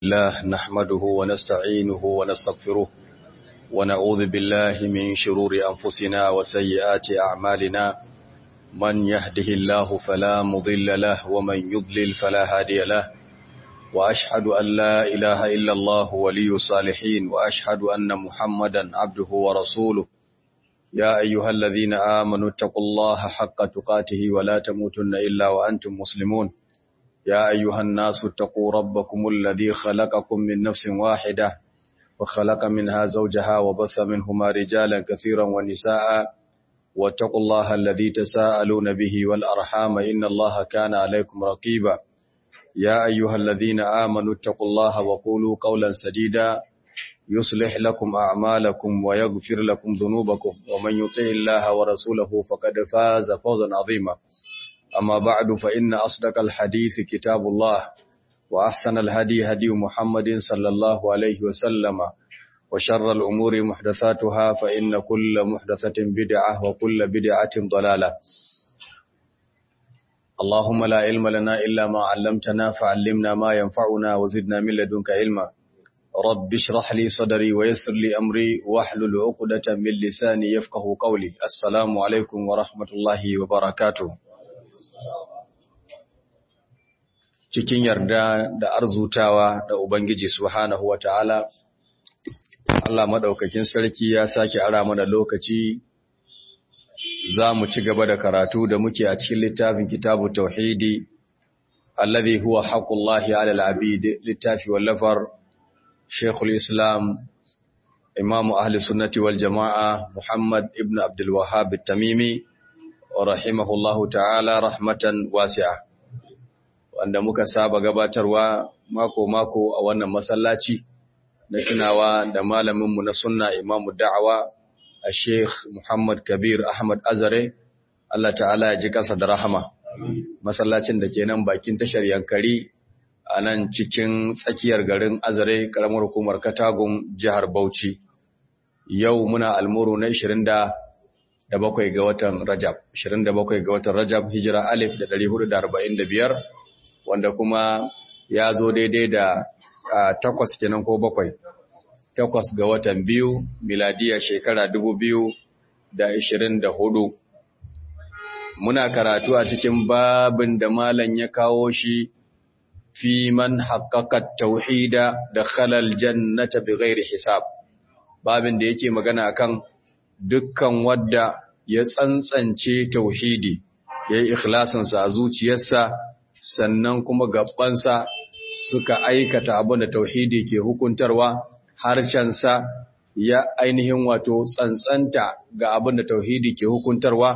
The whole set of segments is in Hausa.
الله نحمده ونستعينه ونستغفره ونعوذ بالله من شرور أنفسنا وسيئات أعمالنا من يهده الله فلا مضل له ومن يضلل فلا هادي له وأشهد أن لا إله إلا الله ولي الصالحين وأشهد أن محمدا عبده ورسوله يا أيها الذين آمنوا اتقوا الله حق تقاته ولا تموتن إلا وأنتم مسلمون يا أيها الناس اتقوا ربكم الذي خلقكم من نفس واحدة وخلق منها زوجها وبث منهما رجالا كثيرا ونساء واتقوا الله الذي تساءلون به والأرحام إن الله كان عليكم رقيبا يا أيها الذين آمنوا اتقوا الله وقولوا قولا سديدا يصلح لكم أعمالكم ويغفر لكم ذنوبكم ومن يطع الله ورسوله فقد فاز فوزا عظيما أما بعد فإن أصدق الحديث كتاب الله وأحسن الهدي هدي محمد صلى الله عليه وسلم وشر الأمور محدثاتها فإن كل محدثة بدعة وكل بدعة ضلالة اللهم لا علم لنا إلا ما علمتنا فعلمنا ما ينفعنا وزدنا من لدنك علما رب اشرح لي صدري ويسر لي أمري واحلل عقدة من لساني يفقه قولي السلام عليكم ورحمة الله وبركاته cikin yarda da arzutawa da Ubangiji Subhanahu wa ta'ala, Allah maɗaukakin sarki ya sake ara mana lokaci za mu ci gaba da karatu da muke a cikin littafin kitabu tauhidi, allazi huwa haƙullahi alal abid littafi wallafar Sheikhul Islam, Imamu Ahli Sunnati wal Jama'a Muhammad ibn Abdul Wahhab Tamimi, rahimahullahu ta'ala rahmatan wasi'a. wanda muka saba gabatarwa mako-mako a wannan masallaci na tunawa da malaminmu na sunna imamu da'awa a sheikh Muhammad Kabir Ahmad Azare Allah ta'ala ya ji kasa da rahama masallacin da ke nan bakin tashar yankari a nan cikin tsakiyar garin Azare karamar hukumar Katagun jihar Bauchi yau muna almuru na 20 da bakwai ga watan Rajab 27 ga watan Rajab hijira alif da 445 wanda kuma ya zo daidai da takwas kenan ko bakwai takwas ga watan biyu miladiya shekara dubu biyu da ishirin da hudu muna karatu a cikin babin da malam ya kawo shi fi man haƙaƙa tauhida da khalal jannata bi ghairi hisab babin da yake magana kan dukkan wadda ya tsantsance tauhidi ya yi ikhlasinsa a zuciyarsa sannan kuma gabansa suka aikata abin da tauhidi ke hukuntarwa harshensa ya ainihin wato tsantsanta ga abin da tauhidi ke hukuntarwa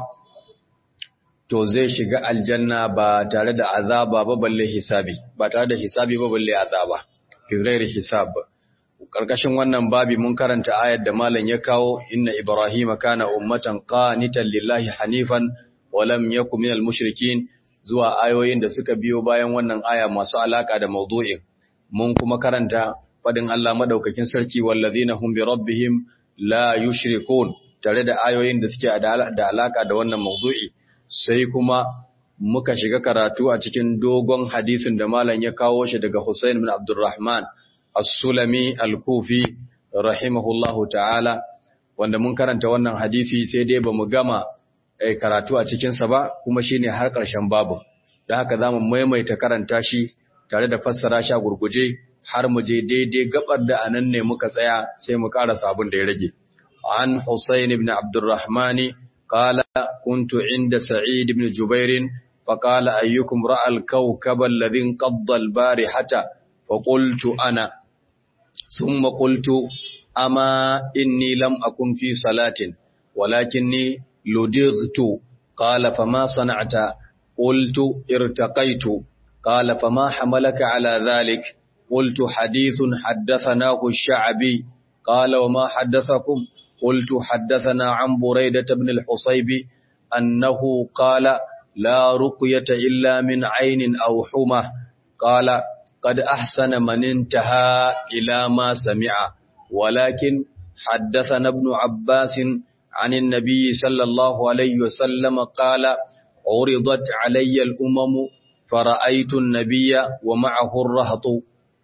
to zai shiga aljanna ba tare da azaba ba balle hisabi ba tare da hisabi ba balle azaba fi ghairi hisab karkashin wannan babi mun karanta ayar da malam ya kawo inna ibrahima kana ummatan qanitan lillahi hanifan wa lam yakun minal mushrikin zuwa ayoyin da suka biyo bayan wannan aya masu alaka da maudu'in mun kuma karanta fadin Allah madaukakin sarki wallazina hum bi rabbihim la yushrikun tare da ayoyin da suke da alaka da wannan maudu'i sai kuma muka shiga karatu a cikin dogon hadisin da malam ya kawo shi daga Hussein bin Abdurrahman as-Sulami al-Kufi rahimahullahu ta'ala wanda mun karanta wannan hadisi sai dai bamu gama karatu a cikinsa ba kuma shi ne har ƙarshen babu da haka za mu maimaita karanta shi tare da fassara sha gurguje har mu je daidai gabar da anan ne muka tsaya sai mu ƙara sabon da ya rage an Husayn ibn Abdurrahman qala kuntu inda Sa'id ibn Jubair fa qala ayyukum ra'a al-kawkab alladhi qadda al-barihata fa qultu ana thumma qultu ama inni lam akun fi salatin walakinni لدغت قال فما صنعت قلت ارتقيت قال فما حملك على ذلك قلت حديث حدثناه الشعبي قال وما حدثكم قلت حدثنا عن بريدة بن الحصيب أنه قال لا رقية إلا من عين أو حمى قال قد أحسن من انتهى إلى ما سمع ولكن حدثنا ابن عباس عن النبي صلى الله عليه وسلم قال عرضت علي الأمم فرأيت النبي ومعه الرهط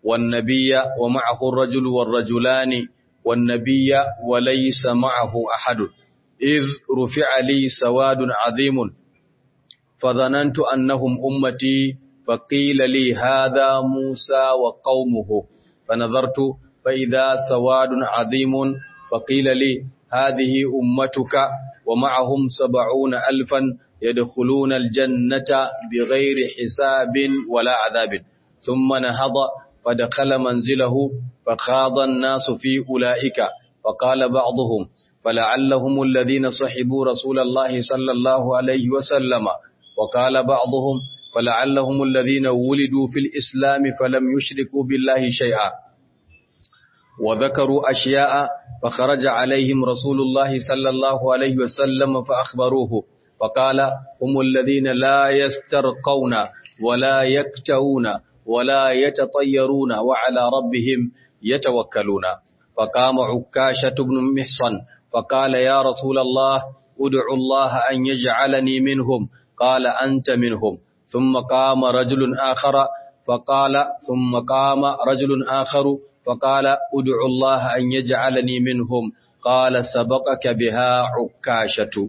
والنبي ومعه الرجل والرجلان والنبي وليس معه أحد إذ رفع لي سواد عظيم فظننت أنهم أمتي فقيل لي هذا موسى وقومه فنظرت فإذا سواد عظيم فقيل لي هذه أمتك ومعهم سبعون ألفا يدخلون الجنة بغير حساب ولا عذاب ثم نهض فدخل منزله فخاض الناس في أولئك فقال بعضهم فلعلهم الذين صحبوا رسول الله صلى الله عليه وسلم وقال بعضهم فلعلهم الذين ولدوا في الإسلام فلم يشركوا بالله شيئا وذكروا أشياء فخرج عليهم رسول الله صلى الله عليه وسلم فأخبروه فقال هم الذين لا يسترقون ولا يكتوون ولا يتطيرون وعلى ربهم يتوكلون فقام عكاشة بن محصن فقال يا رسول الله ادع الله أن يجعلني منهم قال أنت منهم ثم قام رجل آخر فقال ثم قام رجل آخر فقال ادع الله أن يجعلني منهم قال سبقك بها عكاشة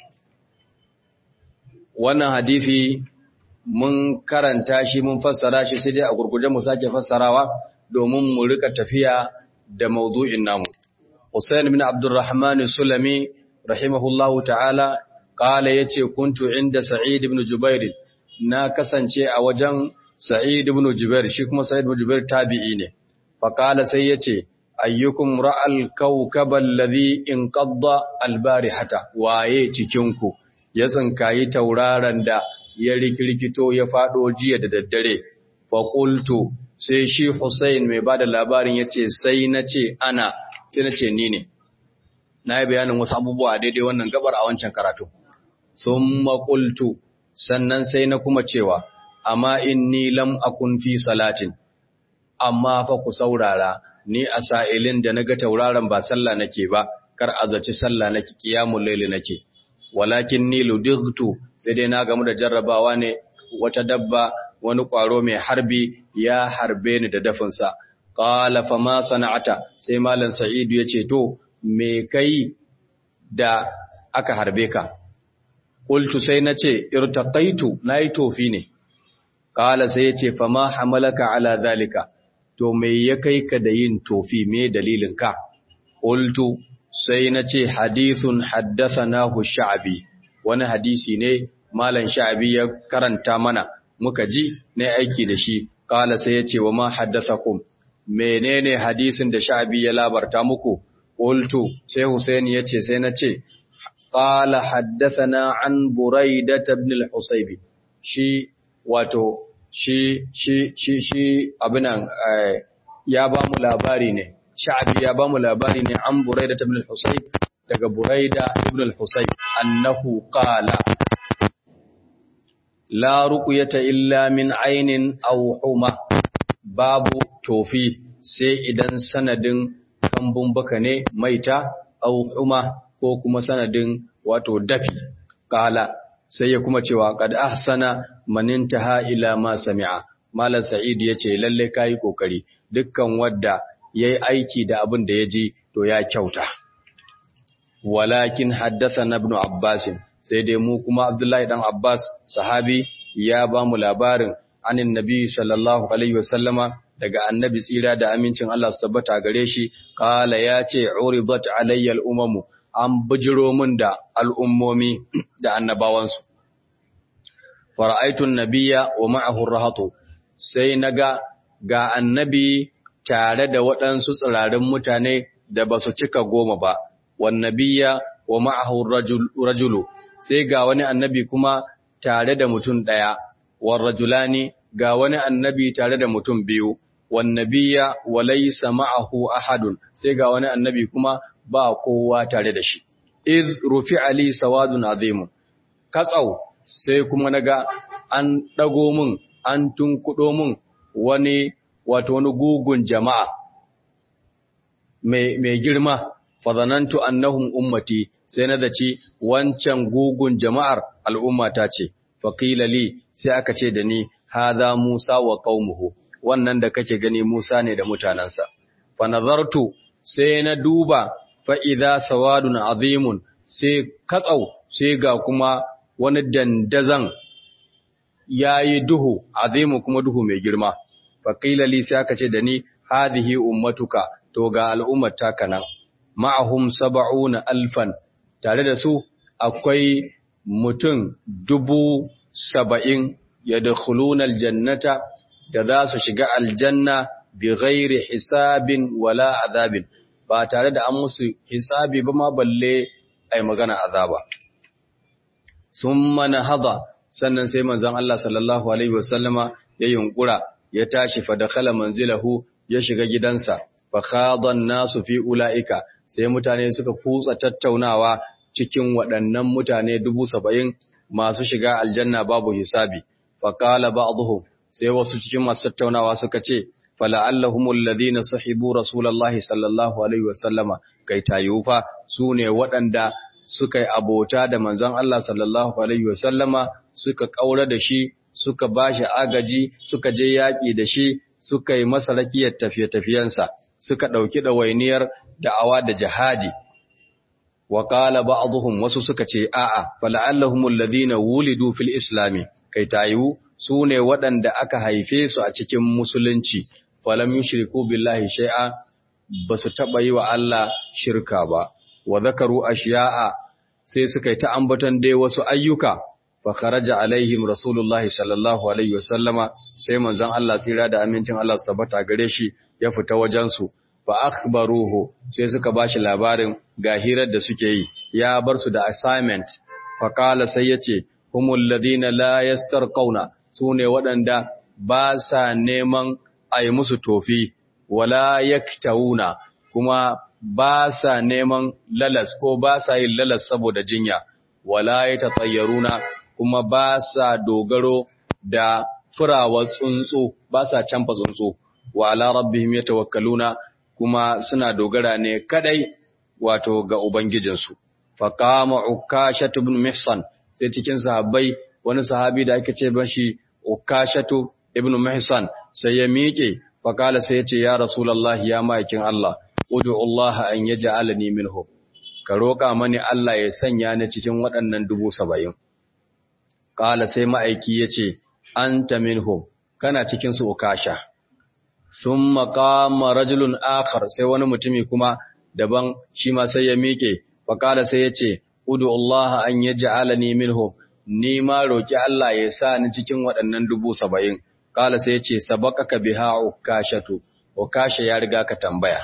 wannan hadisi mun karanta shi mun fassara shi sai dai a gurguje mu sake fassarawa domin mu rika tafiya da maudu'in namu Hussein bin Abdurrahman Sulami rahimahullahu ta'ala kala yace kuntu inda Sa'id ibn Jubair na kasance a wajen Sa'id ibn Jubair shi kuma Sa'id ibn Jubair tabi'i ne fa kala sai yace ayyukum ra'al kawkaba alladhi inqadda albarihata waye cikin ku ya tsinkayi tauraron da ya rikirkito ya fado jiya da daddare fa qultu sai shi Hussein mai bada labarin yace sai nace ana sai nace ni ne nayi bayanin wasu abubuwa daidai wannan gabar a wancan karatu thumma qultu sannan sai na kuma cewa amma inni lam akun fi salatin amma fa ku saurara ni a sa'ilin da naga tauraron ba sallah nake ba kar azaci sallah nake qiyamul layli nake walakin ni ludigtu sai dai na gamu da jarrabawa ne wata dabba wani kwaro mai harbi ya harbe ni da dafinsa qala fa ma sana'ata sai malam sa'idu yace to me kai da aka harbe ka qultu sai nace irtaqaitu nayi tofi ne qala sai yace fa ma hamalaka ala zalika to me ya kai ka da yin tofi me dalilin ka qultu sai na ce hadithun haddasanahu sha'abi wani hadisi ne malam sha'abi ya karanta mana muka ji ne aiki da shi kala sai ya ce wa ma haddasakum menene hadisin da sha'abi ya labarta muku qultu sai husaini ya ce sai na ce qala haddathana an buraidah ibn al-husayb shi wato shi shi shi shi abinan ya ba mu labari ne sha'abi ya bamu labari ne an buraida ibn al-husayb daga buraida ibn al-husayb annahu qala la ruqyata illa min aynin aw huma babu tofi sai idan sanadin kambun baka ne maita aw huma ko kuma sanadin wato dafi qala sai ya kuma cewa qad ahsana man intaha ila ma sami'a malam sa'id yace lalle kai kokari dukkan wadda ya yi aiki da abin da ya ji to ya kyauta. Walakin haddasa na ibn Abbasin, sai dai mu kuma Abdullahi ɗan Abbas, sahabi, ya ba mu labarin anin Nabi sallallahu Alaihi wasallama daga annabi tsira da amincin Allah su tabbata gare shi, kala ya ce, Uridat alayyal umamu, an bijiro min da al'ummomi da annabawansu. Fara'aitun nabiya wa ma'ahun rahatu, sai na ga ga annabi tare da waɗansu tsirarin mutane da ba su cika goma ba, wannabiya wa ma'ahu rajulu, sai ga wani annabi kuma tare da mutum ɗaya, wan rajulani ga wani annabi tare da mutum biyu, wannabiya wa laisa ma'ahu ahadun, sai ga wani annabi kuma ba kowa tare da shi. Iz rufi Ali sawadun azimu, katsau sai kuma naga an ɗago mun, an tunkuɗo mun wani wato wani gugun jama'a mai girma fazanantu annahum ummati sai na zaci wancan gugun jama'ar al'ummata ce faqila li sai aka ce da ni hadha Musa wa qaumuhu wannan da kake gani Musa ne da mutanansa fa nazartu sai na duba fa idza sawadun azimun sai katsau sai ga kuma wani dandazan yayi duhu azimu kuma duhu mai girma fa qila li sai aka ce da ni hadhihi ummatuka to ga al'ummar taka nan ma'ahum sab'una alfan tare da su akwai mutum dubu saba'in yadkhuluna aljannata da za su shiga aljanna bi ghairi hisabin wala azabin ba tare da an musu hisabi ba ma balle ai magana azaba summa nahada sannan sai manzon Allah sallallahu alaihi wasallama ya yunkura ya tashi fa dakhala manzilahu ya shiga gidansa fa khadan nasu fi ulaika sai mutane suka kutsa tattaunawa cikin waɗannan mutane dubu saba'in masu shiga aljanna babu hisabi fa qala ba'dhum sai wasu cikin masu tattaunawa suka ce fala'allahumul ladina sahibu rasulullahi sallallahu alaihi wasallama kai tayufa sune waɗanda suka yi abota da manzon Allah sallallahu alaihi wasallama suka kaura da shi suka bashi agaji suka je yaki da shi suka yi masa rakiyar tafiye-tafiyensa suka dauki dawainiyar da'awa da jihadi wa qala ba'dhum wasu suka ce a'a fala'allahumul ladina wulidu fil islami kai tayu su ne waɗanda aka haife su a cikin musulunci falam yushriku billahi shay'a basu taba yi wa Allah shirka ba wa zakaru ashiya'a sai suka yi ta ambaton dai wasu ayyuka fa kharaja alaihim rasulullahi sallallahu alaihi wasallama sai manzon Allah tsira da amincin Allah su tabbata gare shi ya fita wajen su fa akhbaruhu sai suka bashi labarin ga hirar da suke yi ya bar su da assignment fa qala sai yace humul ladina la yastarquna sune waɗanda ba sa neman ai musu tofi wala yaktawuna kuma ba sa neman lalas ko ba sa yin lalas saboda jinya wala yatatayyaruna kuma ba sa dogaro da furawar tsuntsu ba sa canfa tsuntsu wa ala rabbihim yatawakkaluna kuma suna dogara ne kadai wato ga ubangijinsu faqama ukashatu ibn mihsan sai cikin sahabbai wani sahabi da ake ce bashi ukashatu ibn mihsan sai ya miƙe faqala sai ya ce ya rasulullahi ya ma'aikin Allah ud'u Allah an yaj'alani minhum ka roƙa mani Allah ya sanya ni cikin waɗannan dubu saba'in qala sai ma'aiki yace anta minhum kana cikin su ukasha thumma qama rajulun akhar sai wani mutumi kuma daban shi ma sai ya miƙe faqala sai yace ud'u Allah an yaj'alani minhum ni ma roki Allah ya sa ni cikin waɗannan dubu saba'in qala sai yace sabaqaka biha ukashatu ukasha ya riga ka tambaya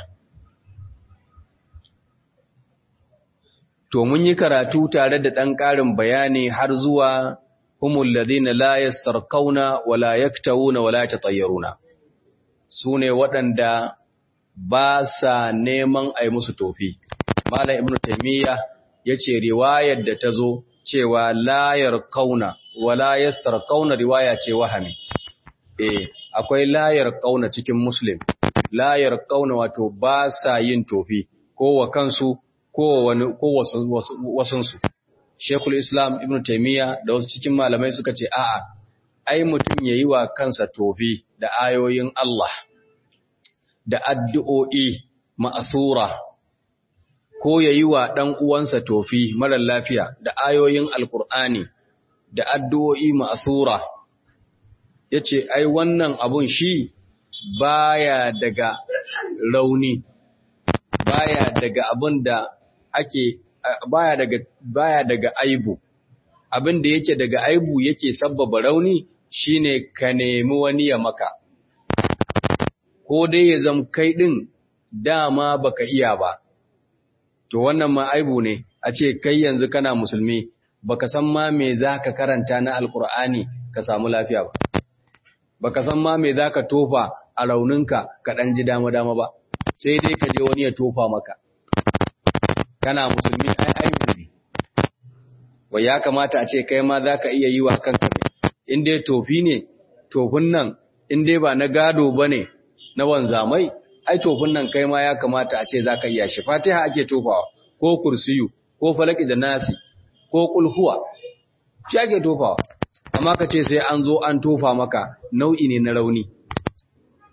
To mun yi karatu tare da ɗan ƙarin bayani har zuwa humul ladina la yastarqauna wala yaktawuna wala yatayyaruna. Su ne waɗanda ba sa neman ai musu tofi. Malam Ibn Taymiyyah yace riwayar da ta zo cewa la yarqauna wala yastarqauna riwaya ce wahami. Eh, akwai la yarqauna cikin Muslim. La yarqauna wato ba sa yin tofi ko wa kansu ko wasunsu. Shekul Islam Ibn Taimiyya da wasu cikin malamai suka ce, A'a, ai mutum ya yi wa kansa tofi da ayoyin Allah, da addu'o'i ma'asura, ko ya yi wa ɗan uwansa tofi marar lafiya da ayoyin Alƙur'ani, da addu'o'i ma'asura. Ya ce, Ai, wannan abun shi baya daga rauni, baya daga abin da ake baya daga baya daga aibu abin da yake daga aibu yake sabbaba rauni shine ka nemi wani ya maka ko dai ya zam kai din dama baka iya ba to wannan ma aibu ne a ce kai yanzu kana musulmi baka san ma me zaka karanta na alkur'ani ka samu lafiya ba baka san ma me zaka tofa a rauninka ka dan ji dama dama ba sai dai ka je wani ya tofa maka kana musulmi ai aibu ne wai ya kamata a ce kai ma zaka iya yi wa kanka ne in dai tofi ne tofin nan in dai ba na gado bane na wanzamai ai tofin nan kai ma ya kamata a ce zaka iya shi fatiha ake tofawa ko kursiyu ko falaki da nasi ko kulhuwa shi ake tofawa amma ka ce sai an zo an tofa maka nau'i ne na rauni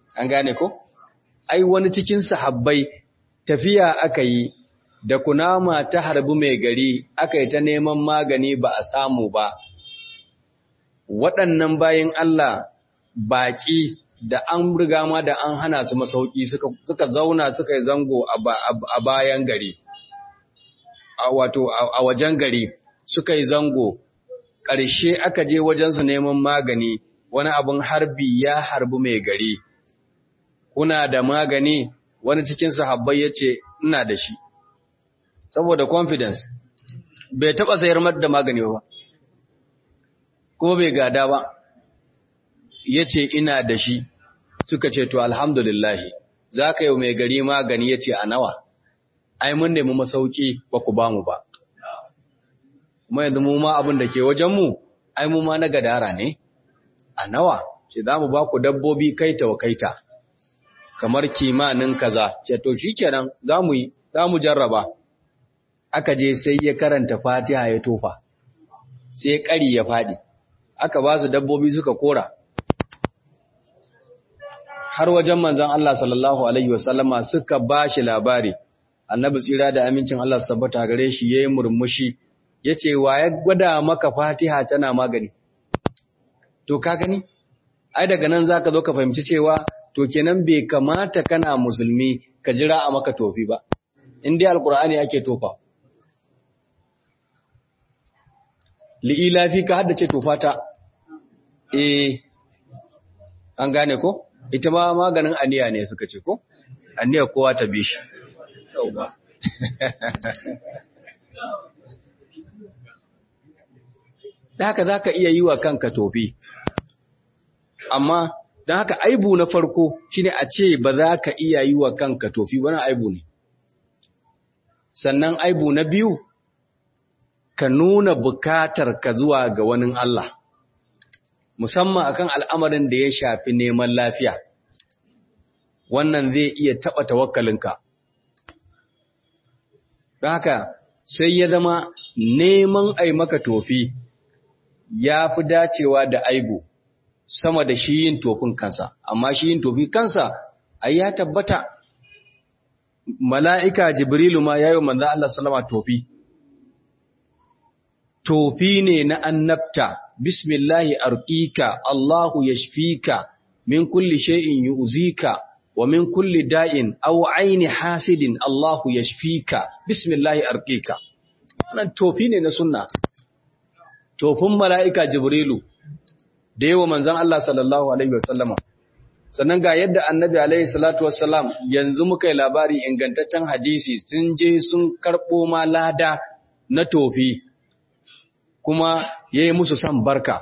an gane ko ai wani cikin sahabbai tafiya aka yi da kunama ta harbi mai gari aka yi ta neman magani ba a samu ba waɗannan bayan Allah baƙi da an riga ma da an hana su masauki suka zauna suka yi zango a bayan gari wato a wajen gari suka yi zango ƙarshe aka je wajensu neman magani wani abin harbi ya harbi mai gari kuna da magani wani cikin sahabbai ya ce ina da shi saboda confidence bai taɓa sayar da magani ba kuma bai gada ba ya ce ina da shi suka ce to alhamdulillahi za ka yi mai gari magani ya ce a nawa ai mun nemi masauki ba ku ba mu ba kuma yanzu mu ma abin da ke wajenmu ai mu ma na gadara ne a nawa ce za mu ba ku dabbobi kaita wa kaita kamar kimanin kaza ce to shi kenan za mu yi za mu jarraba aka je sai ya karanta fatiha ya tofa sai ƙari ya faɗi aka ba su dabbobi suka kora har wajen manzan Allah sallallahu Alaihi wasallama suka ba shi labari, annabi tsira da amincin Allah sabbata gare shi ya yi murmushi, ya ce, wa ya gwada maka fatiha tana magani? To, ka gani? Ai, daga nan za ka zo ka fahimci cewa, to kenan bai kamata kana musulmi ka jira a maka tofi ba, in dai alkur'ani ake tofa. Li'ilafi ka haddace tofata, eh, an gane ko? ita ma maganin aniya ne suka ce ko aniya kowa ta bi shi yauwa da haka za ka iya yi wa kanka tofi amma don haka aibu na farko shine a ce ba za ka iya yi wa kanka tofi wani aibu ne sannan aibu na biyu ka nuna bukatar ka zuwa ga wani Allah musamman akan al'amarin da ya shafi neman lafiya wannan zai iya taɓa tawakkalinka don haka sai ya zama neman ai maka tofi ya fi dacewa da aibu sama da shi yin tofin kansa amma shi yin tofi kansa ai ya tabbata mala'ika jibrilu ma ya yi manzo Allah salama tofi tofi ne na annabta bismillahi arqika Allahu yashfika min kulli shay'in yu'zika wa min kulli da'in aw aini hasidin Allahu yashfika bismillahi arqika wannan tofi ne na sunna tofin mala'ika jibrilu da yawa manzon Allah sallallahu alaihi wasallama sannan ga yadda annabi alaihi salatu wassalam yanzu muka yi labari ingantaccen hadisi sun je sun karbo ma lada na tofi kuma ya yi musu san barka.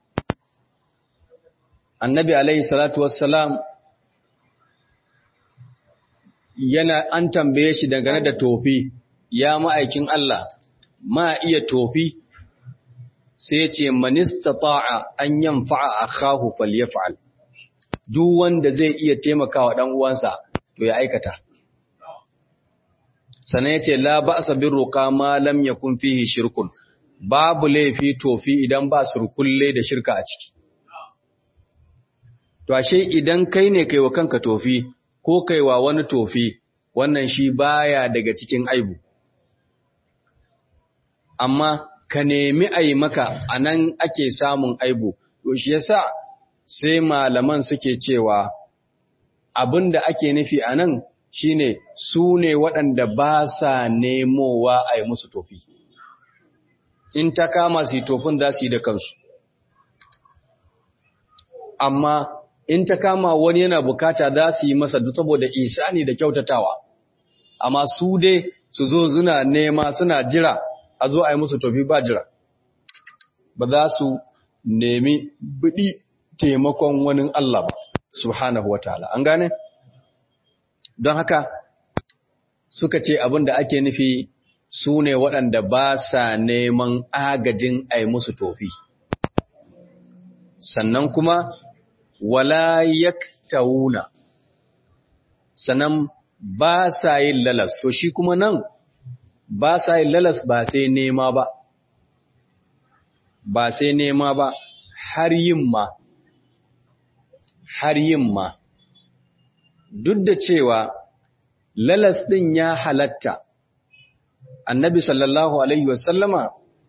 Annabi alaihi salatu wassalam yana an tambaye shi dangane da tofi, ya ma'aikin Allah, ma iya tofi, sai ce manista ta'a an yan fa'a a kahu falyafa'al. Duk wanda zai iya taimakawa ɗan uwansa, to ya aikata. Sannan ya ce, La ba a sabin roƙa ma lam ya kun fihi shirkun. babu laifi tofi idan ba surkulle da shirka a ciki. To ashe idan kai ne kai wa kanka tofi ko kai wa wani tofi wannan shi baya daga cikin aibu. Amma ka nemi a yi maka a nan ake samun aibu, to shi yasa sai malaman suke cewa abin da ake nufi a nan shi ne su ne waɗanda ba sa nemowa a yi musu tofi. in ta kama su yi tofin za su yi da kansu. Amma in ta kama wani yana bukata za su yi masa duk saboda isani da kyautatawa, amma su dai su zo suna nema suna jira a zo a yi musu tofi ba jira, ba za su nemi biɗi taimakon wani Allah ba, subhanahu wa ta'ala. An gane? Don haka suka ce abin da ake nufi su ne waɗanda ba sa neman agajin a musu tofi. Sannan kuma, wala yaktauna, sannan ba sa yin lalas, to shi kuma nan ba sa yin lalas ba sai nema ba, ba sai nema ba har yin ma, har yin ma, duk da cewa lalas ɗin ya halatta annabi sallallahu alaihi wasallama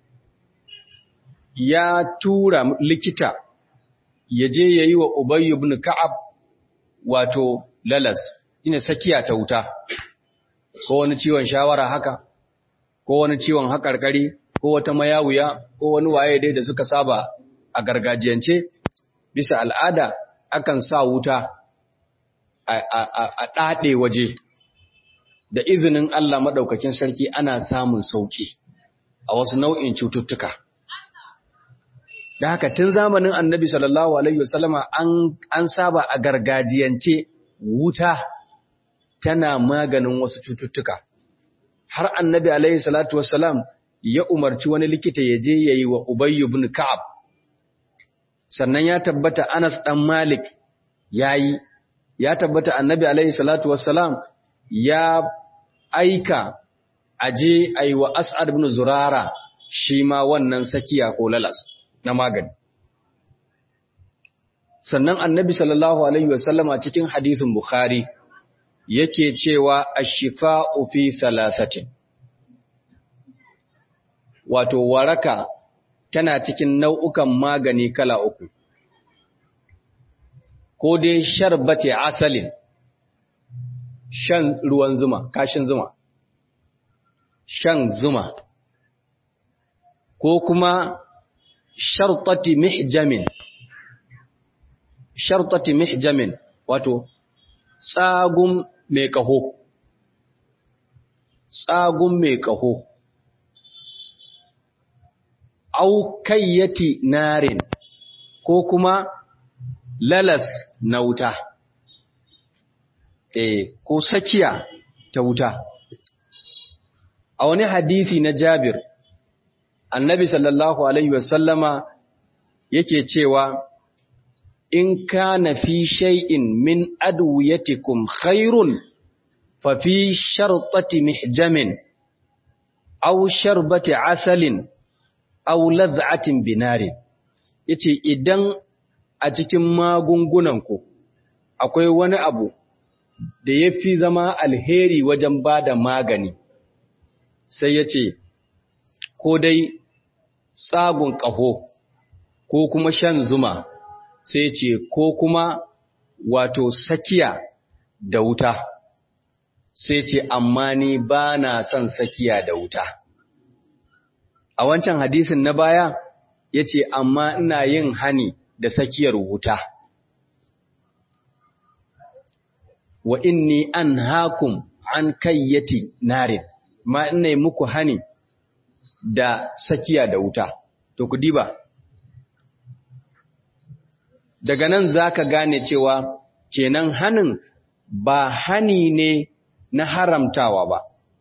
ya tura likita ya je ya yi wa Ubay ibn Ka'ab wato lalas ina sakiya ta wuta ko wani ciwon shawara haka ko wani ciwon haƙarƙari ko wata mayawuya ko wani waye dai da suka saba a gargajiyance bisa al'ada akan sa wuta a ɗaɗe waje da izinin Allah maɗaukakin sarki ana samun sauƙi a wasu nau'in cututtuka. Da haka tun zamanin annabi sallallahu Alaihi wasallama an saba a gargajiyance wuta tana maganin wasu cututtuka. Har annabi Alaihi salatu wasallam ya umarci wani likita ya je ya yi wa Ubayyu bin Ka'ab. Sannan ya tabbata Anas ɗan Malik ya yi, ya tabbata annabi Alaihi salatu wasallam ya aika aje a yi wa As'ad bin Zurara shi ma wannan sakiya ko lalas na magani. Sannan annabi sallallahu Alaihi wasallama cikin hadithin Bukhari yake cewa ashifa'u fi salasatin. Wato, waraka tana cikin nau'ukan magani kala uku, ko dai sharbate asalin. shan ruwan zuma, kashin zuma, shan zuma, ko kuma shartati mihjamin, shartati mihjamin, wato, tsagun mai ƙaho, tsagun mai ƙaho, aukayyati narin, ko kuma lalas na wuta. eh, ko sakiya ta wuta. A wani hadisi na Jabir, annabi sallallahu Alaihi wasallama yake cewa, In kana fi shay'in min adwiyatikum khairun fa fi shartati mihjamin, aw sharbati asalin, aw lad'atin binarin. Yace idan a cikin magungunanku akwai wani abu da ya fi zama alheri wajen ba da magani, sai ya ce, ko dai tsagun ƙaho, ko kuma shan zuma, sai ce, ko kuma wato sakiya da wuta, sai ce, amma ni ba na son sakiya da wuta. A wancan hadisin na baya, ya ce, amma ina yin hani da sakiyar wuta. wa inni an hakum an kayyati narin ma ina yi muku hani da sakiya da wuta to ku diba daga nan zaka gane cewa kenan hanin ba hani ne na haramtawa ba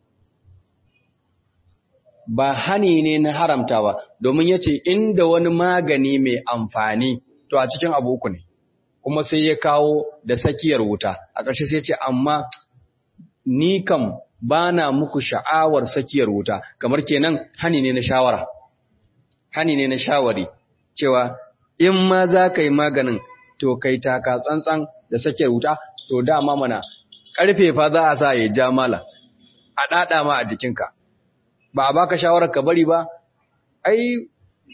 ba hani ne na haramtawa domin yace inda wani magani mai amfani to a cikin abu uku ne kuma sai ya kawo da sakiyar wuta a ƙarshe sai ce amma ni kam ba na muku sha'awar sakiyar wuta kamar kenan hani ne na shawara hani ne na shawari cewa in ma za ka yi maganin to kai taka tsantsan da sakiyar wuta to dama mana ƙarfe fa za a sa ya ja mala a ɗaɗa ma a jikinka ba a baka shawarar ka bari ba ai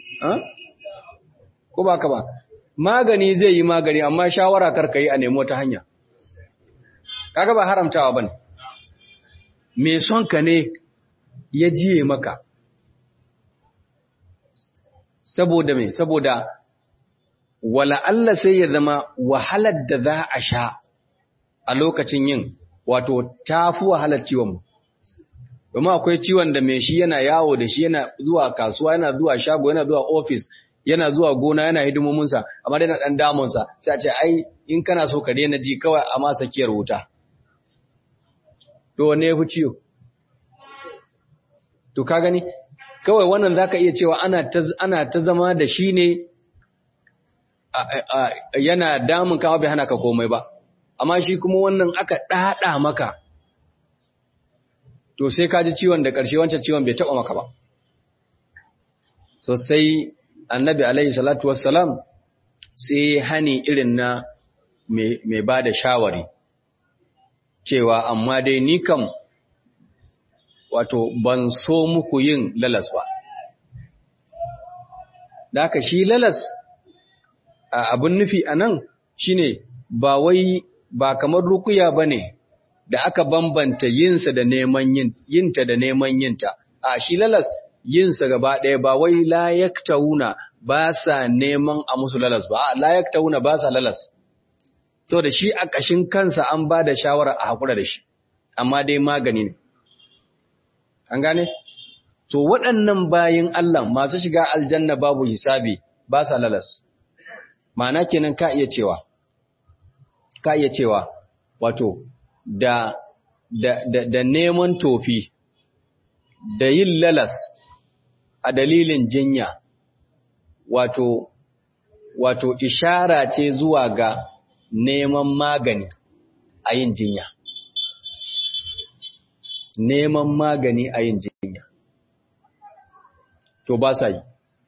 ko ba ka ba magani zai yi magani amma shawara karka yi a nemo ta hanya kaga ba haramtawa bane me son ka ne ya jiye maka saboda me saboda wala Allah sai ya zama wahalar da za a sha a lokacin yin wato tafi wahalar ciwon mu domin akwai ciwon da mai shi yana yawo da shi yana zuwa kasuwa yana zuwa shago yana zuwa ofis yana zuwa gona yana hidimominsa amma dai na dan damunsa sai a ce ai in kana so ka daina ji kawai a masa kiyar wuta to wanne ya fi ciwo to ka gani kawai wannan zaka iya cewa ana ta ana ta zama da shi ne yana damun ka bai hana ka komai ba amma shi kuma wannan aka dada maka to sai ka ji ciwon da ƙarshe wancan ciwon bai taɓa maka ba so sai annabi alaihi salatu wassalam sai hani irin na mai ba da shawari cewa amma dai ni kam wato ban so muku yin lalas ba da haka shi lalas abin nufi a nan shi ne ba wai ba kamar rukuya ba ne da aka bambanta yinsa da neman yinta da neman yinta a shi lalas yinsa gaba ɗaya ba wai layaktauna ba sa neman a musu lalas ba a layaktauna ba sa lalas so da shi a ƙashin kansa an ba da shawara a haƙura da shi amma dai magani ne an gane to waɗannan bayin Allah masu shiga aljanna babu hisabi ba sa lalas ma'ana kenan ka iya cewa ka iya cewa wato da da da, da neman tofi da yin lalas a dalilin jinya wato wato ishara ce zuwa ga neman magani a yin jinya neman magani a yin jinya to ba sa yi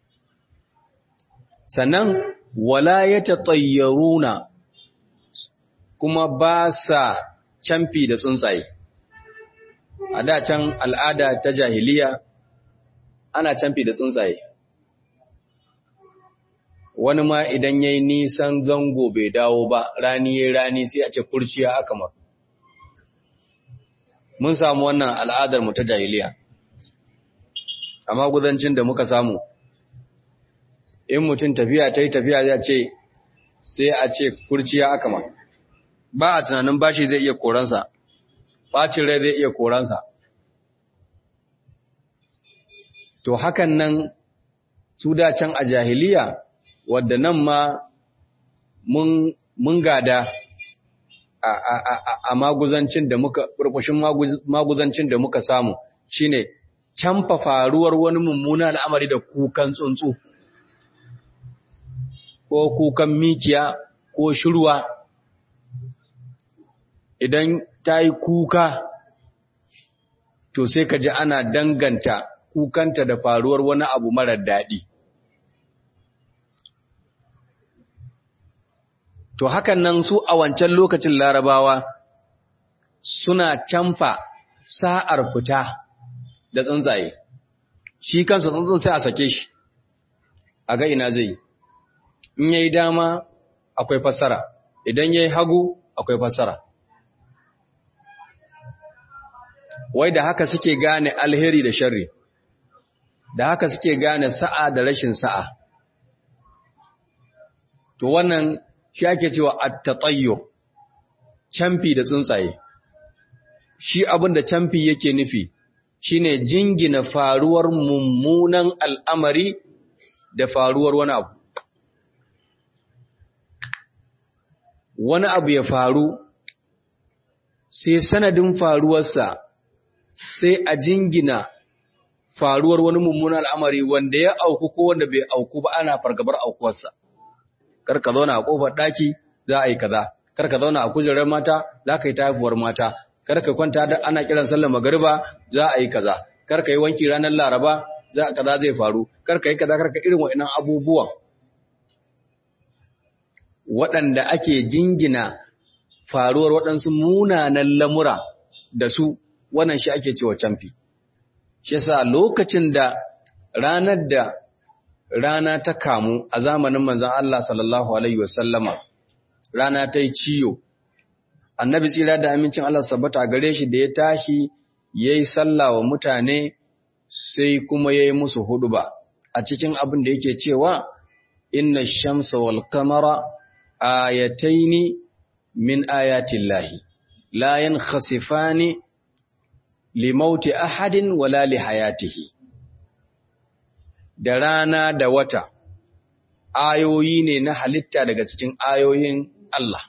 sannan wala ya tattayyaruna kuma ba sa camfi da tsuntsaye a da can al'ada ta jahiliya ana camfi da tsuntsaye wani ma idan yayi nisan zango bai dawo ba rani yayi rani sai a ce kurciya aka mar mun samu wannan al'adar mu ta jahiliya amma gudancin da muka samu in mutum tafiya ta yi tafiya zai ce sai a ce kurciya aka mar ba a tunanin bashi zai iya koransa bacin rai zai iya koransa to hakan nan su da can a jahiliya wadda nan ma mun gada a maguzancin da muka burbushin maguzancin da muka samu shine canfa faruwar wani mummuna al'amari da kukan tsuntsu ko kukan mikiya ko shirwa idan ta yi kuka to sai ka ji ana danganta kukanta da faruwar wani abu marar daɗi To hakan nan su a wancan lokacin larabawa suna canfa sa'ar fita da tsuntsaye, shi kansa tsuntsun sai a sake shi, a ga ina zai in yayi dama akwai fassara, idan yayi hagu akwai fassara. Wai da haka suke gane alheri da sharri, da haka suke gane sa'a da rashin sa'a. To wannan shi ake cewa at-tatayyu camfi da tsuntsaye shi abin da camfi yake nufi shine jingina faruwar mummunan al'amari da faruwar wani abu wani abu ya faru sai sanadin faruwarsa sai a jingina faruwar wani mummunan al'amari wanda ya auku ko wanda bai auku ba ana fargabar aukuwarsa kar ka zauna a kofar daki za a yi kaza kar ka zauna a kujerar mata za ka yi tafuwar mata kar ka kwanta da ana kiran sallar magariba za a yi kaza kar ka yi wanki ranar laraba za kaza zai faru kar ka yi kaza kar ka irin wa'annan abubuwan waɗanda ake jingina faruwar waɗansu munanan lamura da su wannan shi ake cewa camfi shi yasa lokacin da ranar da rana ta kamu a zamanin manzon Allah sallallahu alaihi wasallama rana ta yi ciyo annabi tsira da amincin Allah sabbata gare shi da ya tashi yayi sallah wa mutane sai kuma yayi musu huduba a cikin abin da yake cewa inna shamsa wal qamara ayataini min ayatillahi la yankhasifani limauti ahadin wala li hayatihi da rana da wata ayoyi ne na halitta daga cikin ayoyin Allah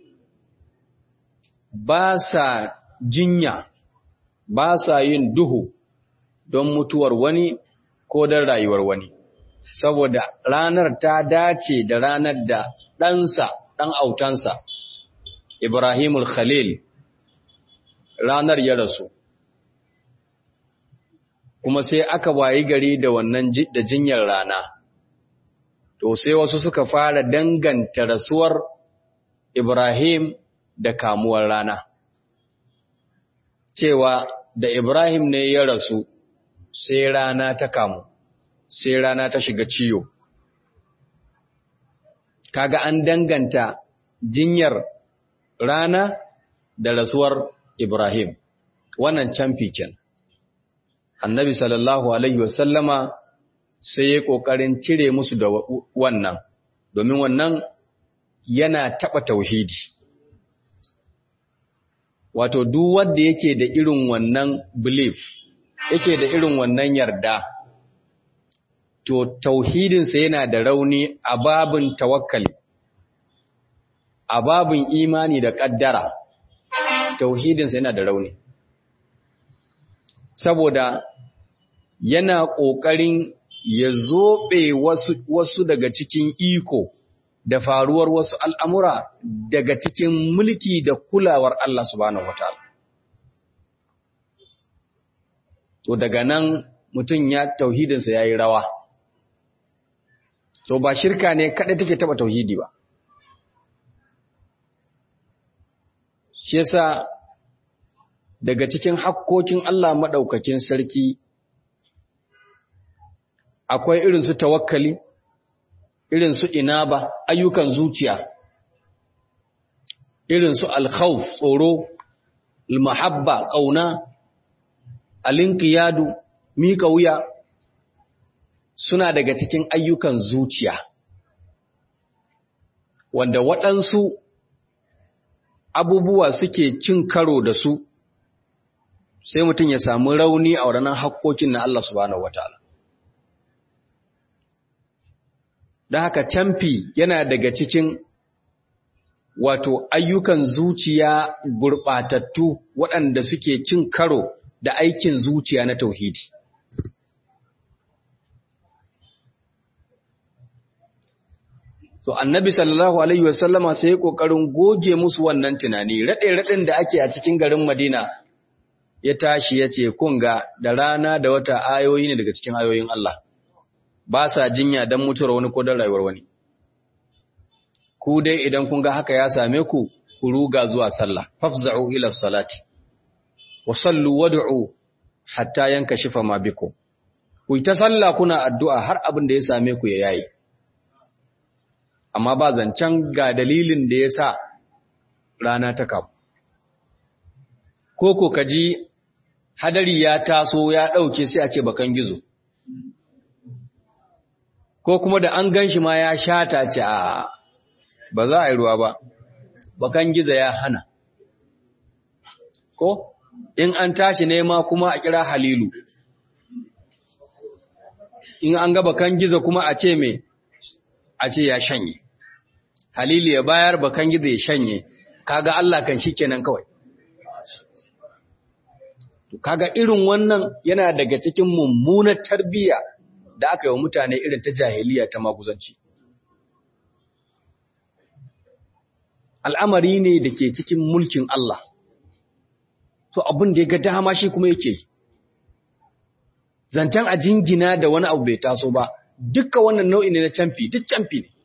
ba sa jinya ba sa yin duhu don mutuwar wani ko don rayuwar wani saboda ranar ta dace da ranar da ɗansa ɗan autansa Ibrahimul Khalil ranar ya rasu kuma sai aka wayi gari da wannan da jinyar rana to sai wasu suka fara danganta rasuwar Ibrahim da kamuwar rana cewa da Ibrahim ne ya rasu sai rana ta kamu sai rana ta shiga ciyo kaga an danganta jinyar rana da rasuwar Ibrahim wannan camfi ken annabi sallallahu alaihi wasallama sai ya kokarin cire musu da wannan domin wannan yana taba tauhidi wato duk wanda yake da irin wannan belief yake da irin wannan yarda to tauhidinsa yana da rauni a babin tawakkali a babin imani da ƙaddara tauhidinsa yana da rauni saboda yana ƙoƙarin ya zoɓe wasu, wasu daga cikin iko da faruwar wasu al'amura daga cikin mulki da kulawar Allah subhanahu wataala to daga nan mutum ya tauhidinsa ya yi rawa to ba shirka ne kaɗai take taɓa tauhidi ba shi yasa daga cikin hakkokin Allah maɗaukakin sarki akwai irin su tawakkali irin su inaba ayyukan zuciya irin su alkhawf tsoro almahabba ƙauna alinkiyadu miƙa wuya suna daga cikin ayyukan zuciya wanda waɗansu abubuwa suke cin karo da su sai mutum ya samu rauni a waɗannan hakkokin na Allah subhanahu wataala don haka camfi yana daga cikin wato ayyukan zuciya gurɓatattu waɗanda suke cin karo da aikin zuciya na tauhidi So annabi sallallahu alaihi wasallama sai ya kokarin goge musu wannan tunani rade-raden da ake a cikin garin Madina ya tashi ya ce kun ga da rana da wata ayoyi ne daga cikin ayoyin Allah ba sa jinya dan mutuwar wani ko dan rayuwar wani ku dai idan kun ga haka ya same ku ku ruga zuwa sallah fafza'u ila salati wa sallu wad'u hatta yankashifa ma bikum ku ta sallah kuna addu'a har abin da ya same ku ya yayi amma ba zancen ga dalilin da ya sa rana ta kamu. Ko ko kaji hadari ya taso ya ɗauke sai a ce bakan gizo. Ko kuma da an gan shi ma ya shata ce a ba za a yi ruwa ba, bakan gizo ya hana. Ko in an tashi nema kuma a kira halilu. In an ga bakan gizo kuma a ce me, a ce ya shanye. Halili ya bayar bakan gizo ya shanye, kaga Allah kan shi kenan kawai. Kaga irin wannan yana daga cikin mummunar tarbiyya da aka yi wa mutane irin ta jahiliya ta maguzanci. Al'amari ne da ke cikin mulkin Allah, to abin da ya ga dama shi kuma yake. Zancen a jingina da wani abu bai taso ba, dukka wannan nau'i ne na camfi, duk camfi ne.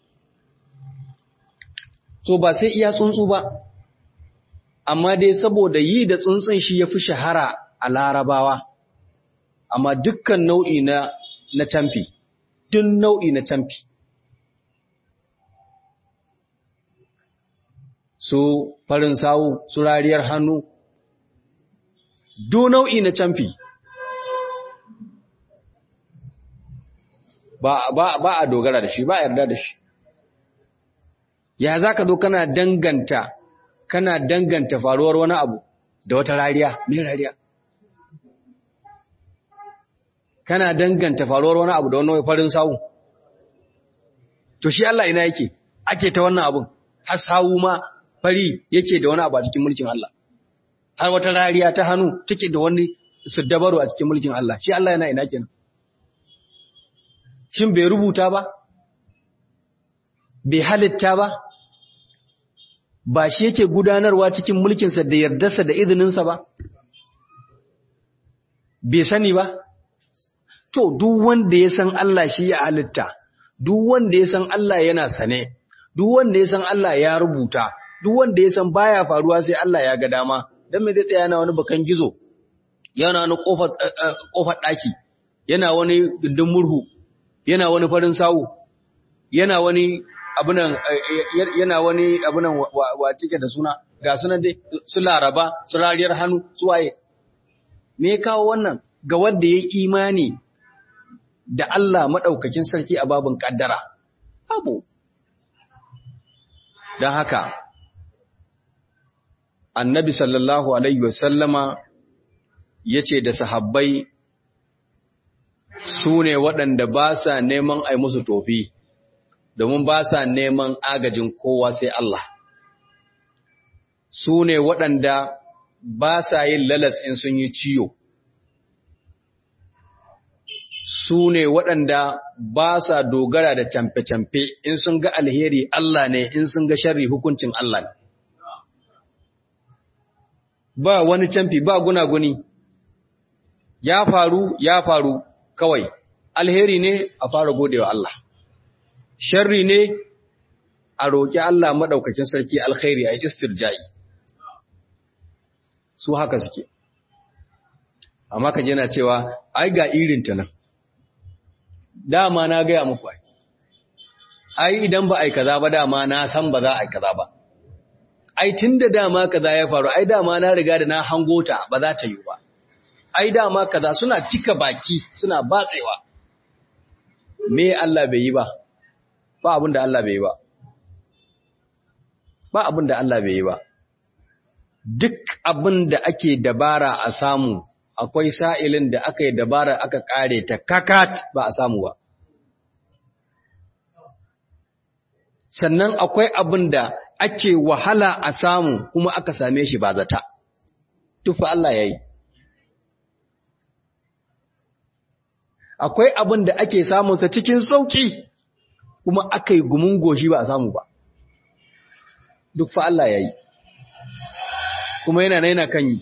so ba sai iya tsuntsu ba amma dai saboda yi da tsuntsun shi ya fi shahara a larabawa amma dukkan nau'i na na camfi duk nau'i na camfi su farin sawu su rariyar hannu duk nau'i na camfi ba, ba, ba a dogara da shi ba a yarda da shi ya za ka zo kana danganta kana danganta faruwar wani abu da wata rariya mai rariya kana danganta faruwar wani abu da wani farin sawu to shi Allah ina yake ake ta wannan abun har sawu ma fari yake da wani abu a cikin mulkin Allah har wata rariya ta hannu take da wani dabaru a cikin mulkin Allah shi Allah yana ina kenan shin bai rubuta ba bai halitta ba ba shi yake gudanarwa cikin mulkinsa da yardarsa da izininsa ba bai sani ba to duk wanda ya san Allah shi ya halitta duk wanda ya san Allah yana sane duk wanda ya san Allah ya rubuta duk wanda ya san baya faruwa sai Allah ya ga dama dan me zai tsaya yana wani bakan gizo yana wani kofar ɗaki yana wani gindin murhu yana wani farin sawu yana wani abunan yana wani abunan wa cike da suna ga sunan dai su laraba su rariyar hannu su waye me ya kawo wannan ga wanda ya imani da Allah maɗaukakin sarki a babin ƙaddara abu don haka annabi sallallahu alaihi wasallama ya ce da sahabbai su ne waɗanda ba sa neman ai musu tofi domin ba sa neman agajin kowa sai Allah su ne waɗanda ba sa yin lalas in sun yi ciyo su ne waɗanda ba sa dogara da camfe-camfe in sun ga alheri Allah ne in sun ga sharri hukuncin Allah ne ba wani camfi ba gunaguni ya faru ya faru kawai alheri ne a fara godewa Allah sharri ne a roƙi Allah maɗaukakin sarki alkhairi a istirja'i su haka suke amma ka jina cewa ai ga irinta nan dama na gaya muku ai ai idan ba ai kaza ba dama na san ba za a yi kaza ba ai tunda dama kaza ya faru ai dama na riga da na hango ta ba za ta yi ba ai dama kaza suna cika baki suna batsewa me Allah bai yi ba ba abin da Allah bai yi ba ba abin da Allah bai yi ba duk abin da ake dabara a samu akwai sa'ilin da aka yi dabara aka kare ta kakat ba a samu ba sannan akwai abin da ake wahala a samu kuma aka same shi ba zata tufa Allah ya yi akwai abin da ake samunsa cikin sauƙi kuma aka yi gumin goshi ba a samu ba duk fa Allah ya yi kuma yana na yana kan yi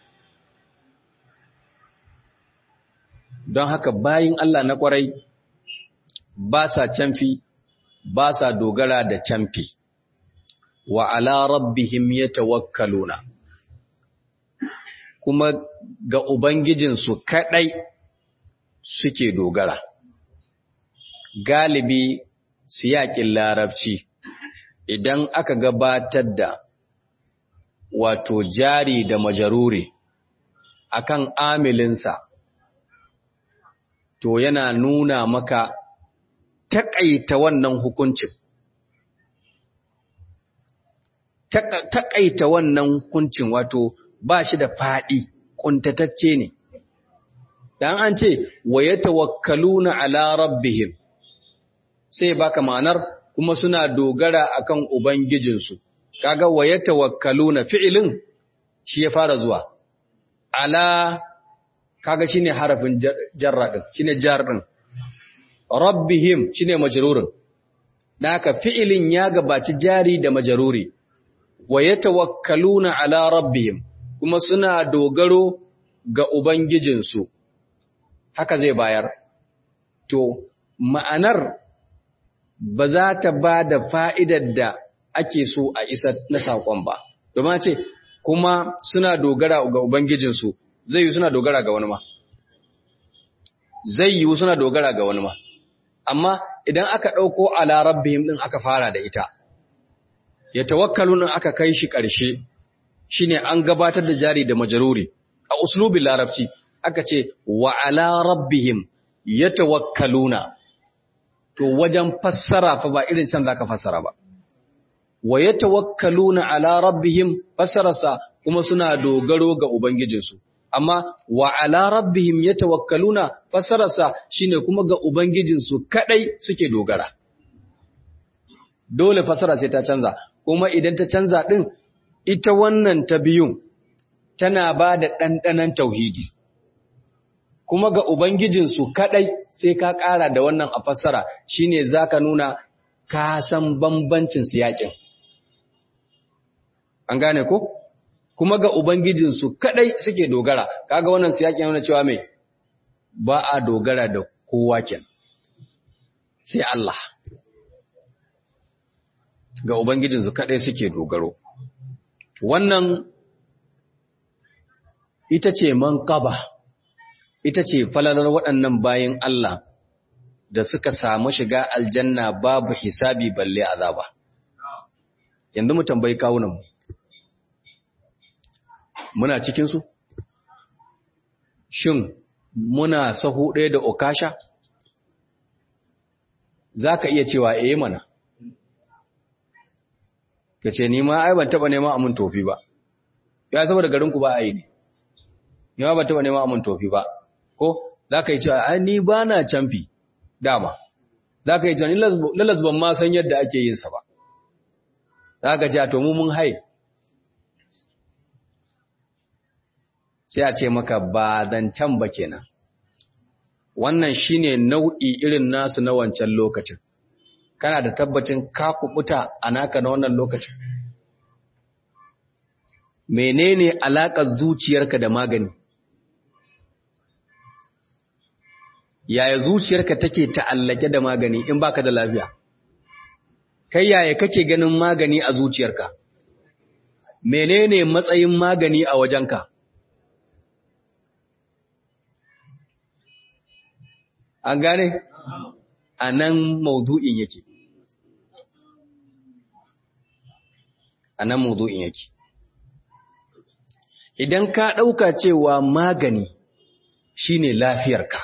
don haka bayin Allah na ƙwarai ba sa canfi ba sa dogara da canfi wa ala rabbihim yatawakkaluna kuma ga ubangijinsu kadai suke dogara galibi siyakin larabci idan aka gabatar da wato jari da majaruri akan amilinsa to yana nuna maka taƙaita wannan hukuncin taƙaita wannan hukuncin wato ba shi da faɗi ƙuntatacce ne dan an ce wa yatawakkaluna ala rabbihim sai baka ma'anar kuma suna dogara akan ubangijinsu kaga wa yatawakkaluna fi'ilin shi ya fara zuwa ala kaga shine harafin jarra din shine jar din rabbihim shine majrurin naka fi'ilin ya gabaci jari da majruri wa yatawakkaluna ala rabbihim kuma suna dogaro ga ubangijinsu haka zai bayar to ma'anar ba za ta ba da fa'idar da ake so a isa na saƙon ba domin ce kuma suna dogara ga ubangijinsu zai yi suna dogara ga wani ma zai yi suna dogara ga wani ma amma idan aka ɗauko a larabbihim ɗin aka fara da ita ya tawakkalu ɗin aka kai shi ƙarshe shine an gabatar da jari da majaruri a uslubin larabci aka ce wa ala rabbihim yatawakkaluna to wajen fassara fa ba irin can zaka fassara ba wa yatawakkaluna ala rabbihim fassararsa kuma suna dogaro ga ubangijinsu amma wa ala rabbihim yatawakkaluna fassararsa shine kuma ga ubangijinsu kadai suke dogara dole fassara sai ta canza kuma idan ta canza din ita wannan ta biyun tana ba da ɗanɗanon tauhidi kuma ga Ubangijinsu kaɗai sai ka ƙara da wannan a fassara shi ne za ka nuna ka san bambancin siyaƙin. An gane ko? Kuma ga Ubangijinsu kaɗai suke dogara, kaga wannan siyaƙin nuna cewa mai ba a dogara da kowa ken, sai Allah. Ga Ubangijinsu kaɗai suke dogaro. Wannan ita ce manqaba ita ce falalar waɗannan bayin Allah da suka samu shiga aljanna babu hisabi balle azaba yanzu mu tambayi kawunan muna cikin su shin muna sahu ɗaya da okasha zaka iya cewa eh mana kace ni ma ai ban taba neman amun tofi ba ya saboda garin ku ba a yi ne ni ma ban taba neman amun tofi ba ko zaka yi cewa ai ni ba na camfi dama za ka yi jani lalas ban ma san yadda ake yin sa ba za ka ce to mu mun hai sai a ce maka ba zancen ba kenan wannan shine nau'i irin nasu na wancan lokacin kana da tabbacin ka kubuta a naka na wannan lokacin menene alaƙar zuciyarka da magani yaya zuciyarka take ta'allake da magani in baka da lafiya kai yaya kake ganin magani a zuciyarka menene matsayin magani a wajenka an gane a nan maudu'in yake a nan maudu'in yake idan ka ɗauka cewa magani shine lafiyarka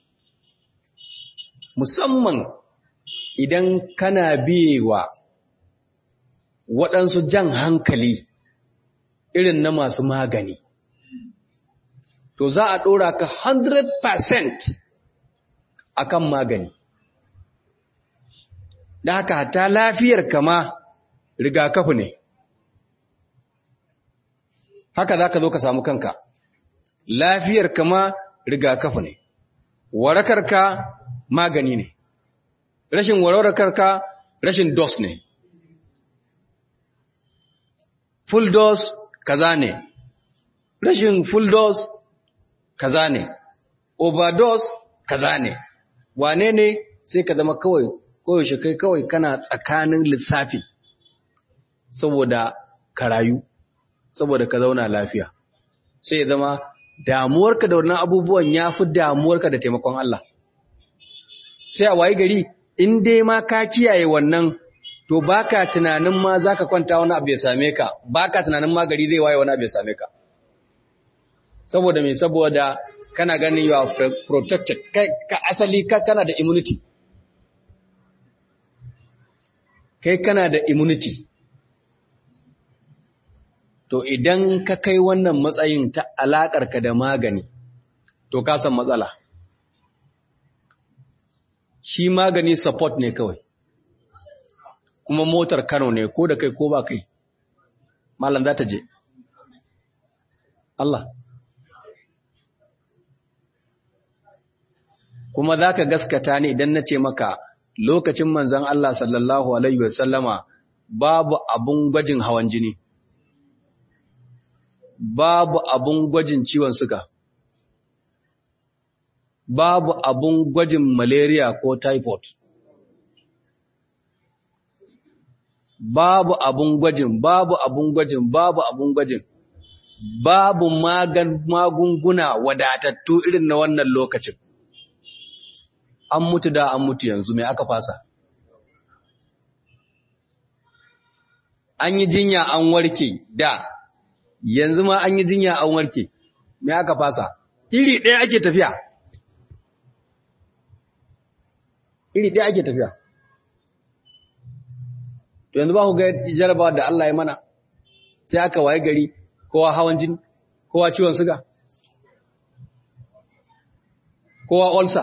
musamman idan kana biyewa waɗansu jan hankali irin na masu magani to za a ɗora ka 100% akan magani da haka ta lafiyar kama rigakafi ne haka za ka zo ka samu kanka lafiyar kama rigakafi ne warakarka magani ne rashin warakarka rashin dos ne full dose kaza ne rashin full dose kaza ne overdose kaza ne wane ne sai ka zama kawai koyaushe kai kawai kana tsakanin lissafi saboda ka rayu saboda ka zauna lafiya sai ya zama damuwarka da wannan abubuwan ya fi damuwarka da taimakon Allah sai a wayi gari in dai ma ka kiyaye wannan to baka tunanin ma zaka kwanta wani abu ya same ka baka tunanin ma gari zai waye wani abu ya same ka saboda me saboda kana ganin you are protected kai ka asali ka kana da immunity kai kana da immunity to idan ka kai wannan matsayin ta alakar ka da magani to ka san matsala shi magani support ne kawai kuma motar Kano ne ko da kai ko ba kai malam za ta je Allah kuma za ka gaskata ne idan na ce maka lokacin manzan Allah sallallahu Alaihi wasallama babu abun gwajin hawan jini, babu abun gwajin ciwon suga, babu abun gwajin malaria ko typhoid. Babu abun gwajin, babu abun gwajin, babu abun gwajin, babu magunguna wadatattu irin na wannan lokacin. an mutu da an mutu yanzu mai aka fasa an yi jinya an warke da yanzu ma an yi jinya an warke mai aka fasa iri ɗaya ake tafiya iri ɗaya ake tafiya to yanzu ba ku ga jarabawa da Allah ya mana sai aka waye gari kowa hawan jini kowa ciwon suga kowa ulcer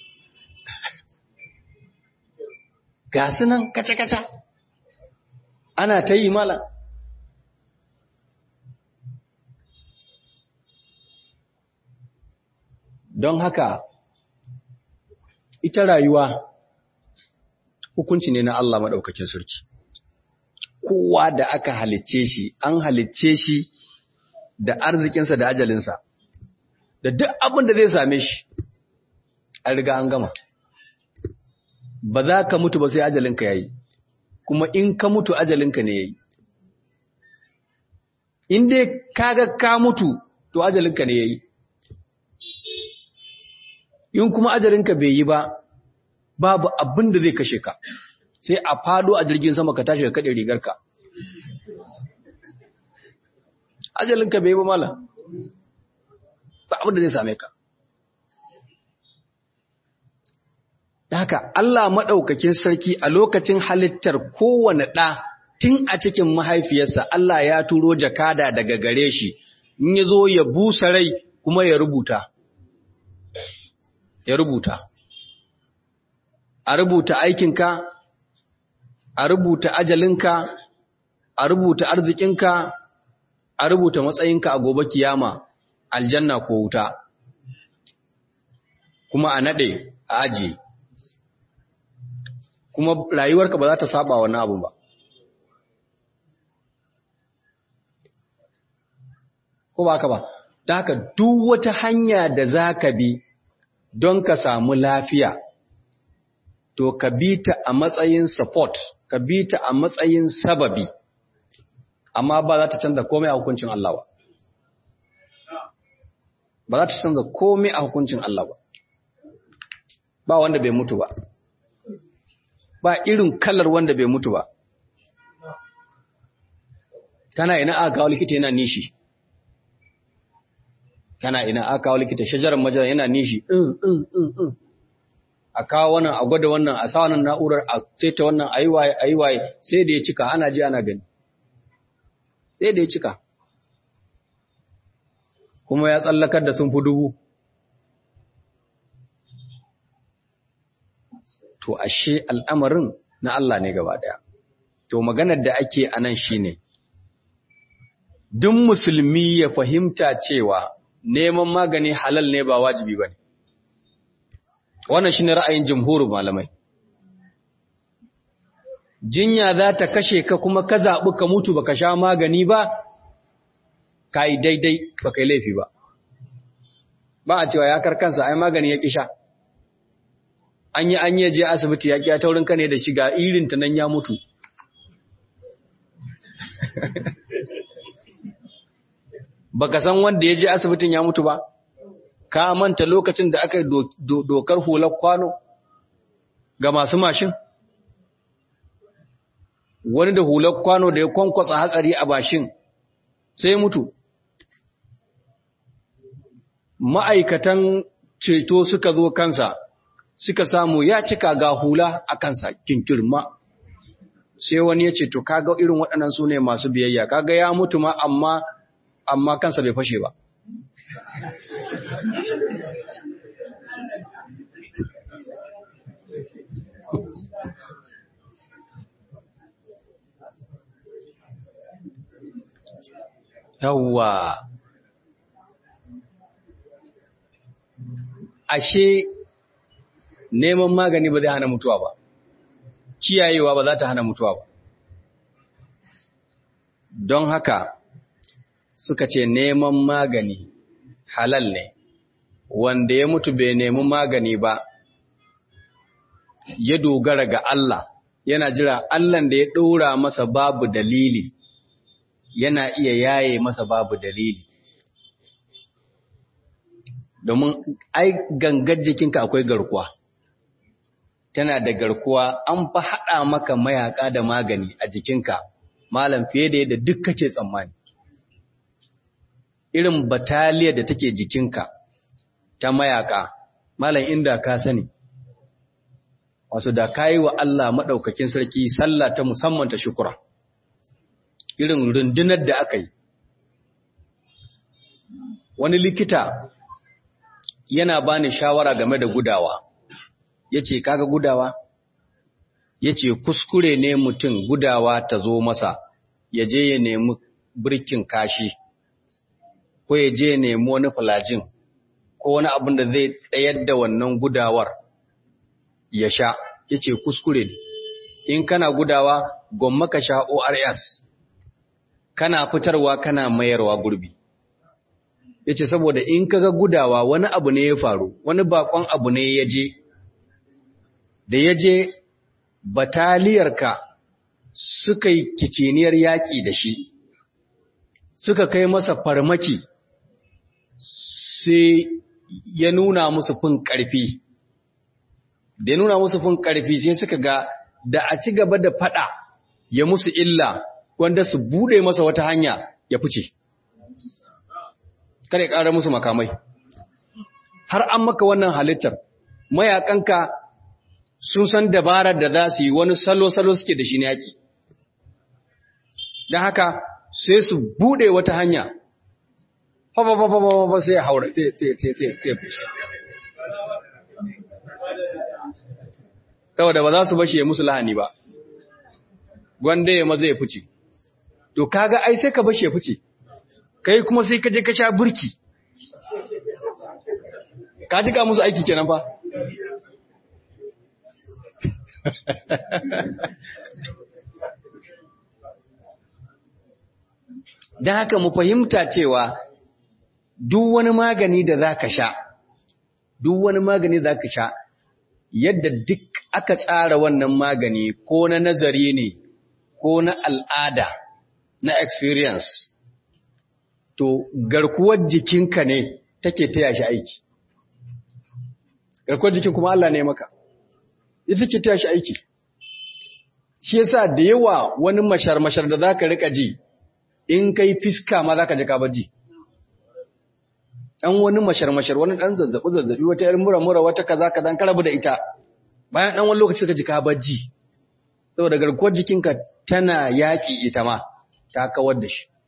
ga su nan kaca-kaca ana ta yi mala don haka ita rayuwa hukunci ne na Allah maɗaukakin sarki kowa da aka halicce shi an halicce shi da arzikinsa da ajalinsa da duk abin da zai same shi an riga an gama ba za ka mutu ba sai ajalinka ya yi, kuma in ka mutu ajalinka ne ya yi. In dai kaga ka mutu, to to ajalinka ne yayi in kuma ajalinka bai yi ba babu abin da zai kashe ka sai a fado a jirgin sama ka tashi ka kade rigarka ajalinka bai yi ba mala ba abin da zai same ka da haka Allah maɗaukakin sarki a lokacin halittar kowane ɗa tun a cikin mahaifiyarsa Allah ya turo jakada daga gare shi in ya zo ya busa rai kuma ya rubuta ya rubuta a rubuta aikinka a rubuta ajalinka a rubuta arzikinka a rubuta matsayinka a gobe kiyama aljanna ko wuta kuma a naɗe a ajiye kuma rayuwarka ba za ta saba wannan abun ba ko ba ka ba da haka duk wata hanya da za ka bi don ka samu lafiya to ka bi ta a matsayin support ka bi ta a matsayin sababi amma ba za ta canza komai a hukuncin Allah ba ba za ta canza komai a hukuncin Allah ba ba wanda bai mutu ba ba irin kalar wanda bai mutu ba kana ina aka kawo likita yana nishi kana ina aka kawo likita shajarar majara yana nishi a kawo wannan a gwada wannan a sa wannan na'urar a saita wannan a yi waye a yi waye sai da ya cika ana ji ana gani sai da ya cika kuma ya tsallakar da sun fi dubu to ashe al'amarin na Allah ne gaba ɗaya. To maganar da ake a nan shi ne, duk musulmi ya fahimta cewa neman magani halal ne ba wajibi ba ne. Wannan shi ne ra'ayin jamhurin malamai. Jinya za ta kashe ka kuma ka zaɓi ka mutu ba ka sha magani ba, ka yi daidai ba ka yi laifi ba. Ba a cewa ya karkansa, ai magani ya ƙi sha. an yi an yi je asibiti ya kiya taurin ka ne da shiga irin ta nan ya mutu baka san wanda ya je asibitin ya mutu ba ka manta lokacin da aka yi dokar hular kwano ga masu mashin wani da hular kwano da ya kwankwasa hatsari a bashin sai ya mutu ma'aikatan ceto suka zo kansa suka samu ya cika ga hula a kansa kinkirma sai wani ya ce to kaga irin waɗannan su ne masu biyayya kaga ya mutu ma amma amma kansa bai fashe ba yawwa ashe neman magani ba zai hana mutuwa ba kiyayewa ba za ta hana mutuwa ba don haka suka ce neman magani halal ne wanda ya mutu bai nemi magani ba ya dogara ga Allah yana jira Allah da ya ɗora masa babu dalili yana iya yaye masa babu dalili domin ai gangar jikinka akwai garkuwa tana da garkuwa an fa haɗa maka mayaka da magani a jikinka malam fiye da yadda duk kake tsammani irin bataliyar da take jikinka ta mayaka malam inda ka sani wato da kayi wa Allah maɗaukakin sarki sallah ta musamman ta shukura irin rundunar da aka yi wani likita yana bani shawara game da gudawa yace kaga gudawa yace kuskure ne mutum gudawa ta zo masa ya je ya nemi birkin kashi ko ya je ya nemi wani falajin ko wani abin da zai tsayar da wannan gudawar ya sha yace kuskure ne in kana gudawa gwamma ka sha ORS kana fitarwa kana mayarwa gurbi yace saboda in kaga gudawa wani abu ne ya faru wani bakon abu ne ya je da ya je bataliyarka suka yi kiciniyar yaƙi da shi suka kai masa farmaki sai ya nuna musu fin ƙarfi da ya nuna musu fin ƙarfi sai suka ga da a ci gaba da faɗa ya musu illa wanda su buɗe masa wata hanya ya fice kada ya ƙara musu makamai har an maka wannan halittar mayakanka sun san dabarar da za su yi wani salo-salo suke da shi na yaƙi don haka sai su buɗe wata hanya ba sai ya haura sai fushi saboda ba za su bashe musu lahani ba gwanda ya maza ya fice to kaga ai sai ka bashe ya fice kai kuma sai ka je ka sha burki ka jika musu aiki kenan fa don haka mu fahimta cewa duk wani magani da za ka sha duk wani magani za ka sha yadda duk aka tsara wannan magani ko na nazari ne ko na al'ada na experience to garkuwar jikinka ne take taya shi aiki garkuwar jikin kuma Allah ne maka ita ke taya shi aiki shi yasa da yawa wani mashar-mashar da zaka rika ji in kai fiska ma zaka ji ka baji dan wani mashar-mashar wani dan zazzabi zazzabi wata irin mura-mura wata kaza kaza ka rabu da ita bayan dan wani lokaci ka ji ka baji saboda garkuwar jikinka tana yaki ita ma ta kawar da shi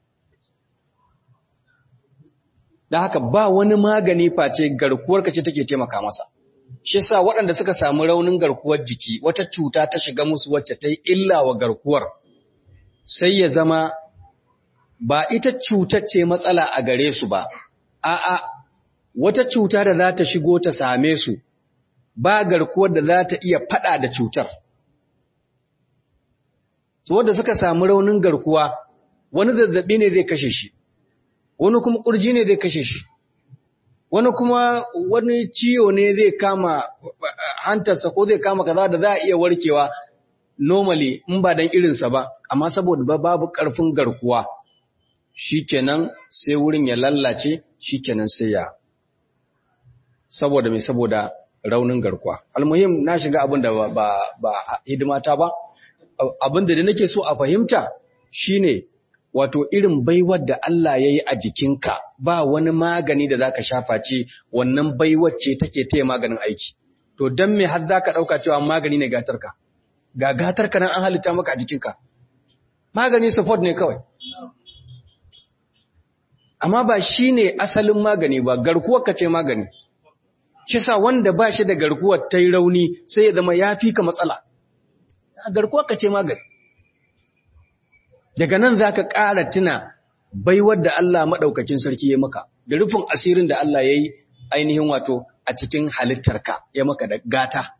da haka ba wani magani face garkuwar ka ce take taimaka masa shi yasa waɗanda suka samu raunin garkuwar jiki wata cuta ta shiga musu wacce ta yi illa wa garkuwar sai ya zama ba ita cutar ce matsala a gare su ba a'a wata cuta da za ta shigo ta same su ba garkuwar da za ta iya fada da cutar su wanda suka samu raunin garkuwa wani zazzabi ne zai kashe shi wani kuma kurji ne zai kashe shi wani kuma wani ciwo ne zai kama hantarsa ko zai kama kaza da za a iya warkewa normally in ba dan irinsa ba amma saboda babu karfin garkuwa shikenan sai wurin ya lallace shikenan sai ya saboda mai saboda raunin garkuwa almuhim na shiga abin da ba ba hidimata ba abin da nake so a fahimta shine wato irin baiwar da Allah ya yi a jikinka ba wani magani da zaka shafa ce wannan baiwar ce take taya maganin aiki to dan me har zaka dauka cewa magani ne gatarka ga gatarka nan an halitta maka a jikinka magani support ne kawai amma ba shine asalin magani ba garkuwar ka ce magani shi sa wanda ba shi da garkuwar ta yi rauni sai ya zama ya fi ka matsala garkuwar ka ce magani daga nan za ka ƙara tuna baiwar da Allah maɗaukakin sarki ya maka da rufin asirin da Allah ya yi ainihin wato a cikin halittarka ya maka da gata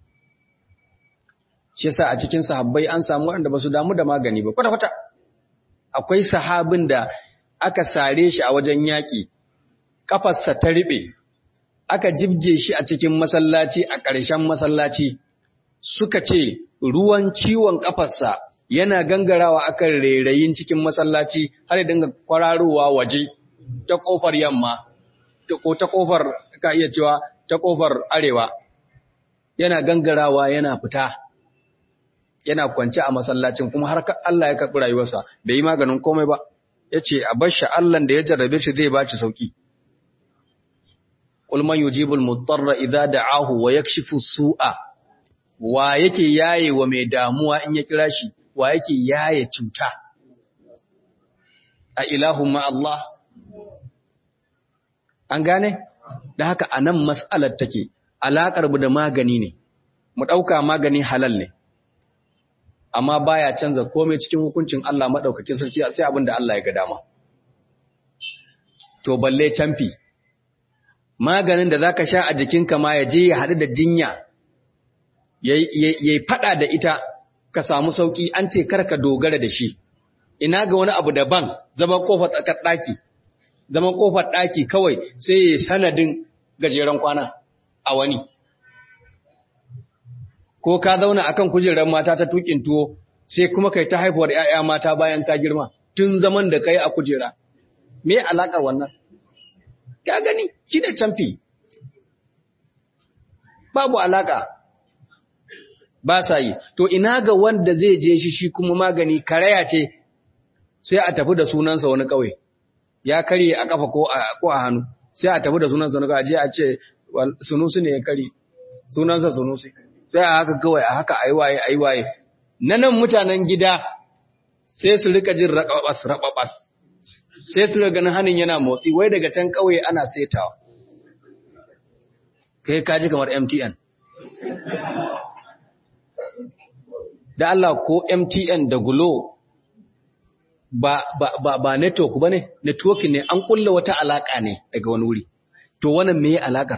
shi yasa a cikin sahabbai an samu waɗanda ba su damu da magani ba kwata-kwata akwai sahabin da aka sare shi a wajen yaƙi ƙafarsa ta riɓe aka jibge shi a cikin masallaci a ƙarshen masallaci suka ce ruwan ciwon ƙafarsa yana gangarawa akan rairayin cikin masallaci har ya dinga kwararowa waje ta kofar yamma ko ta kofar ka iya cewa ta kofar arewa yana gangarawa yana fita yana kwance a masallacin kuma har Allah ya karɓi rayuwarsa bai yi maganin komai ba yace a bar shi Allah da ya jarrabe shi zai ba shi sauki qul man yujibul mudarra idza da'ahu wa yakshifu su'a wa yake yaye wa mai damuwa in ya kira shi wa yake yaye cuta a ilahun Allah an gane da haka a nan matsalar take alaƙar da magani ne mu ɗauka magani halal ne amma baya canza komai cikin hukuncin Allah maɗaukakin sarki sai abin da Allah ya ga dama to balle camfi maganin da zaka sha a jikinka ma ya je ya haɗu da jinya yayi faɗa da ita ka samu sauki an ce karka dogara da shi ina ga wani abu daban zama kofar tsakar daki zama kofar daki kawai sai ya sanadin gajeren kwana a wani ko ka zauna akan kujerar mata ta tukin tuwo sai kuma kai ta haifuwar ƴaƴa mata bayan ka girma tun zaman da kai a kujera me alakar wannan ka gani shi da camfi babu alaka ba sa yi to ina ga wanda zai je shi shi kuma magani karaya ce sai a tafi da sunansa wani kauye ya karye a kafa ko a ko a hannu sai a tafi da sunansa wani kauye a ce sunusi ne ya karye sunansa sunusi sai a haka kawai a haka aiwaye aiwaye na nan mutanen gida sai su rika jin raƙaɓas raɓaɓas sai su rika ganin hannun yana motsi wai daga can ƙauye ana setawa kai kaji kamar MTN da Allah ko MTN da Glo ba ba ba, ba network bane network ne an kulla wata alaka ne daga wani wuri to wannan meye alakar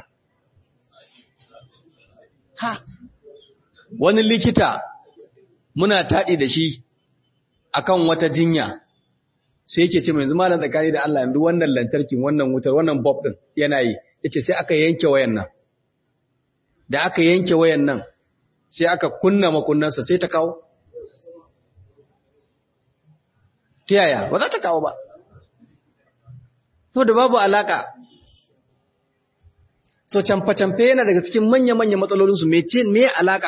ha wani likita muna taɗi da shi akan wata jinya sai yake ce mai yanzu malam tsakani da Allah yanzu wannan lantarkin wannan wutar wannan bulb din yana yi yace sai aka yanke wayan nan da aka yanke wayan nan sai aka kunna makunnansa sai ta kawo ta yaya ba za ta kawo ba saboda babu alaka so camfe-camfe yana daga cikin manya-manya matsalolinsu me alaka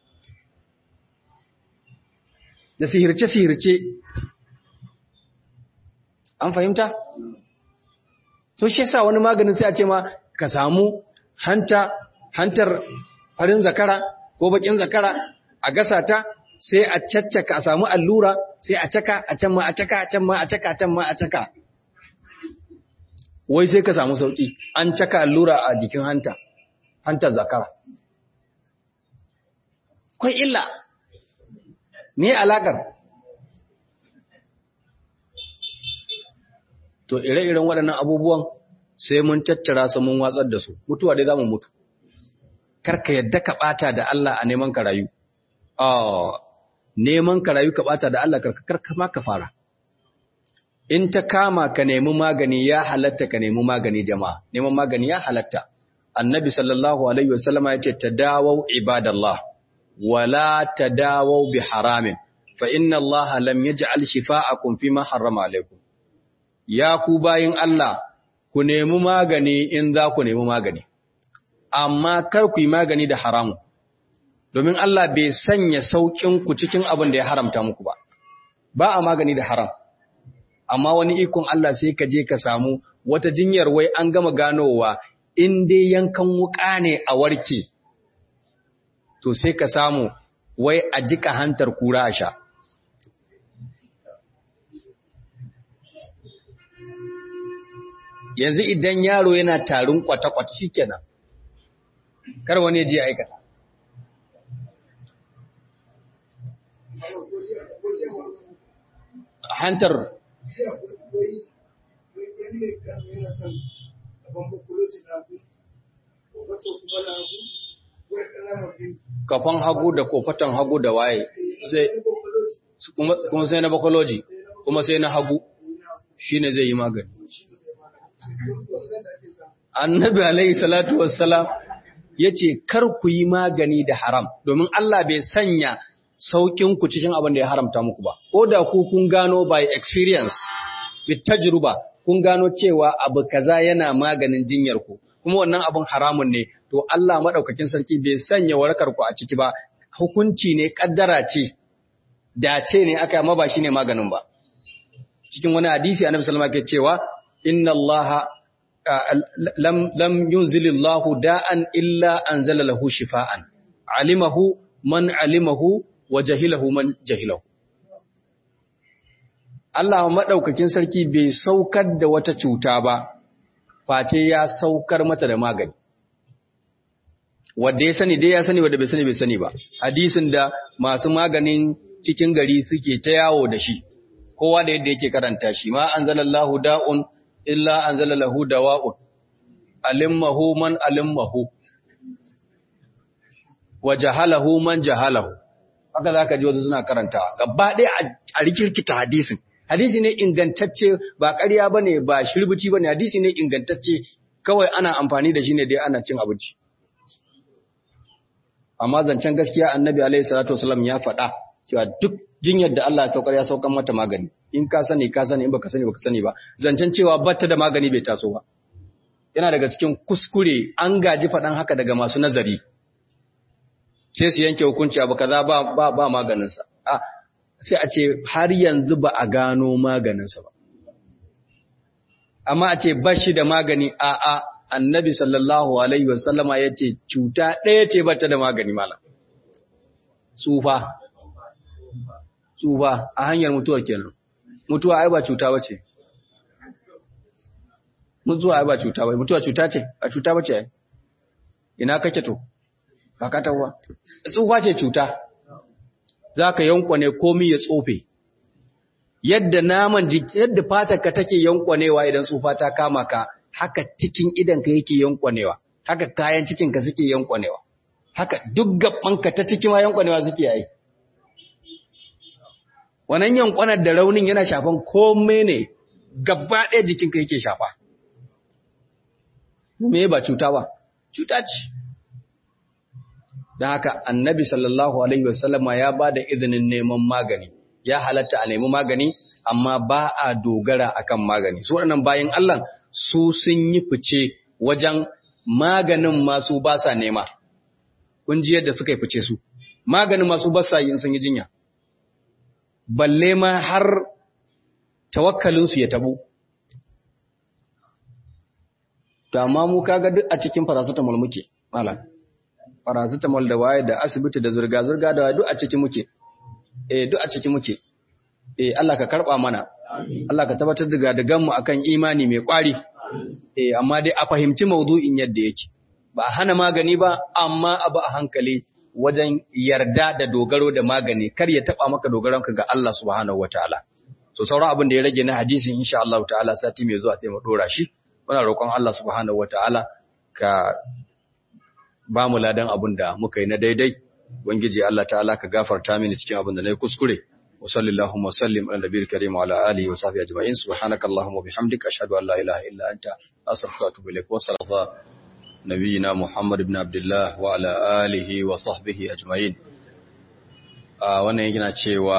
da sihirce-sihirce an fahimta? so shi yasa wani maganin sai a ce ma ka samu hanta hantar farin zakara ko bakin zakara a gasa ta sai a caccaka a samu allura sai a caka a can ma a caka a can ma a caka a can ma a caka wai sai ka samu sauki an caka allura a jikin hanta hantar zakara kwai illa me alakar to ire-iren waɗannan abubuwan sai mun tattara su mun watsar da su mutuwa dai za mu mutu karka yadda ka ɓata da Allah a neman ka rayu neman ka rayu ka ɓata da Allah karka ma ka fara in ta kama ka nemi magani ya halatta ka nemi magani jama'a neman magani ya halatta annabi sallallahu alaihi wasallama ya ce tadawau ibadallah wala tadawau bi haramin fa inna Allah lam yaj'al shifa'akum fima harrama alaikum ya ku bayin Allah ku nemi magani in za ku nemi magani amma kar ku yi magani da haramu domin Allah bai sanya saukin ku cikin abin da ya haramta muku ba ba a magani da haram amma wani ikon Allah sai ka je ka samu wata jinyar wai an gama ganowa in dai yankan wuka ne a warke to sai ka samu wai a jika hantar kura a sha yanzu idan yaro yana tarin kwata-kwata shi kenan kar wani je aikata hantar kafan hagu da kofatan hagu da waye zai kuma sai na bakoloji kuma sai na hagu shine zai yi magani annabi alaihi salatu wassalam yace kar ku yi magani da haram domin Allah bai sanya saukin ku cikin abin da ya haramta muku ba ko da ku kun gano by experience with tajruba kun gano cewa abu kaza yana maganin jinyar ku kuma wannan abin haramun ne to Allah madaukakin sarki bai sanya warakar ku a ciki ba hukunci ne kaddara ce dace ne aka amma ba shine maganin ba cikin wani hadisi annabi sallallahu alaihi wasallam ke cewa inna allaha lam lam yunzilillahu da'an illa anzala lahu shifaan alimahu man alimahu wa jahilahu man jahilahu Allah madaukakin sarki bai saukar da wata cuta ba face ya saukar mata da magani wanda ya sani dai ya sani wanda bai sani bai sani ba hadisin da masu maganin cikin gari suke ta yawo da shi kowa da yadda yake karanta shi ma anzalallahu da'un illa anzalalahu dawa'un alimmahu man alimmahu wa jahalahu man jahalahu haka zaka ji wasu suna karantawa gaba ɗaya a rikirkita hadisin hadisi ne ingantacce ba ƙarya bane ba shirbici bane hadisi ne ingantacce kawai ana amfani da shi ne dai ana cin abinci amma zancen gaskiya annabi alaihi salatu wasallam ya faɗa cewa duk jinyar da Allah ya saukar ya saukar mata magani in ka sani ka sani in baka sani baka sani ba zancen cewa batta da magani bai taso ba yana daga cikin kuskure an gaji faɗan haka daga masu nazari sai su yanke hukunci abu kaza ba ba, ba maganinsa a sai a ce har yanzu ba a gano maganinsa ba amma a ce ba shi da magani a a annabi sallallahu alaihi wasallama ya ce cuta ɗaya ce ba ta da magani malam tsufa tsufa a hanyar mutuwa kenan mutuwa ai ba cuta ba ce mutuwa ai ba cuta ba mutuwa cuta ce a cuta ba ce ai ina kake to ba ka tawa tsufa ce cuta za ka yankwane komi ya tsofe yadda naman jiki yadda fatarka take yankwanewa idan tsufa ta kama ka haka cikin idanka yake yankwanewa haka kayan cikinka suke yankwanewa haka duk gabanka ta cikin ma yankwanewa suke yi wannan yankwanar da raunin yana shafan komai ne gaba ɗaya jikinka yake shafa me ba cuta ba cuta ce da haka annabi sallallahu alaihi wasallama ya ba da izinin neman magani ya halatta a nemi magani amma ba a dogara akan magani su waɗannan bayan Allah su sun yi fice wajen maganin masu ba sa nema kun ji yadda suka yi fice su maganin masu ba sa yin sun yi jinya balle ma har tawakkalinsu ya tabo to amma mu kaga duk a cikin paracetamol muke malam paracetamol da waye da asibiti da zurga zurga da duk a ciki muke eh duk a ciki muke eh Allah ka karba mana Allah ka tabbatar da gadagan mu akan imani mai kwari eh amma dai a fahimci maudu'in yadda yake ba a hana magani ba amma abu a hankali wajen yarda da dogaro da magani kar ya taba maka dogaronka ga Allah subhanahu wataala so sauran abin da ya rage na hadisi insha Allah ta'ala sati mai zuwa sai mu dora shi muna roƙon Allah subhanahu wataala ka ba mu ladan abin da muka yi na daidai ubangiji Allah ta'ala ka gafarta mini cikin abin da na yi kuskure wa sallallahu wa sallim ala nabiyil karim wa ala alihi wa sahbihi ajma'in subhanakallahumma wa bihamdika ashhadu an la ilaha illa anta astaghfiruka wa atubu ilaik wa sallallahu نبينا محمد بن عبد الله وعلى آله وصحبه أجمعين wannan yana cewa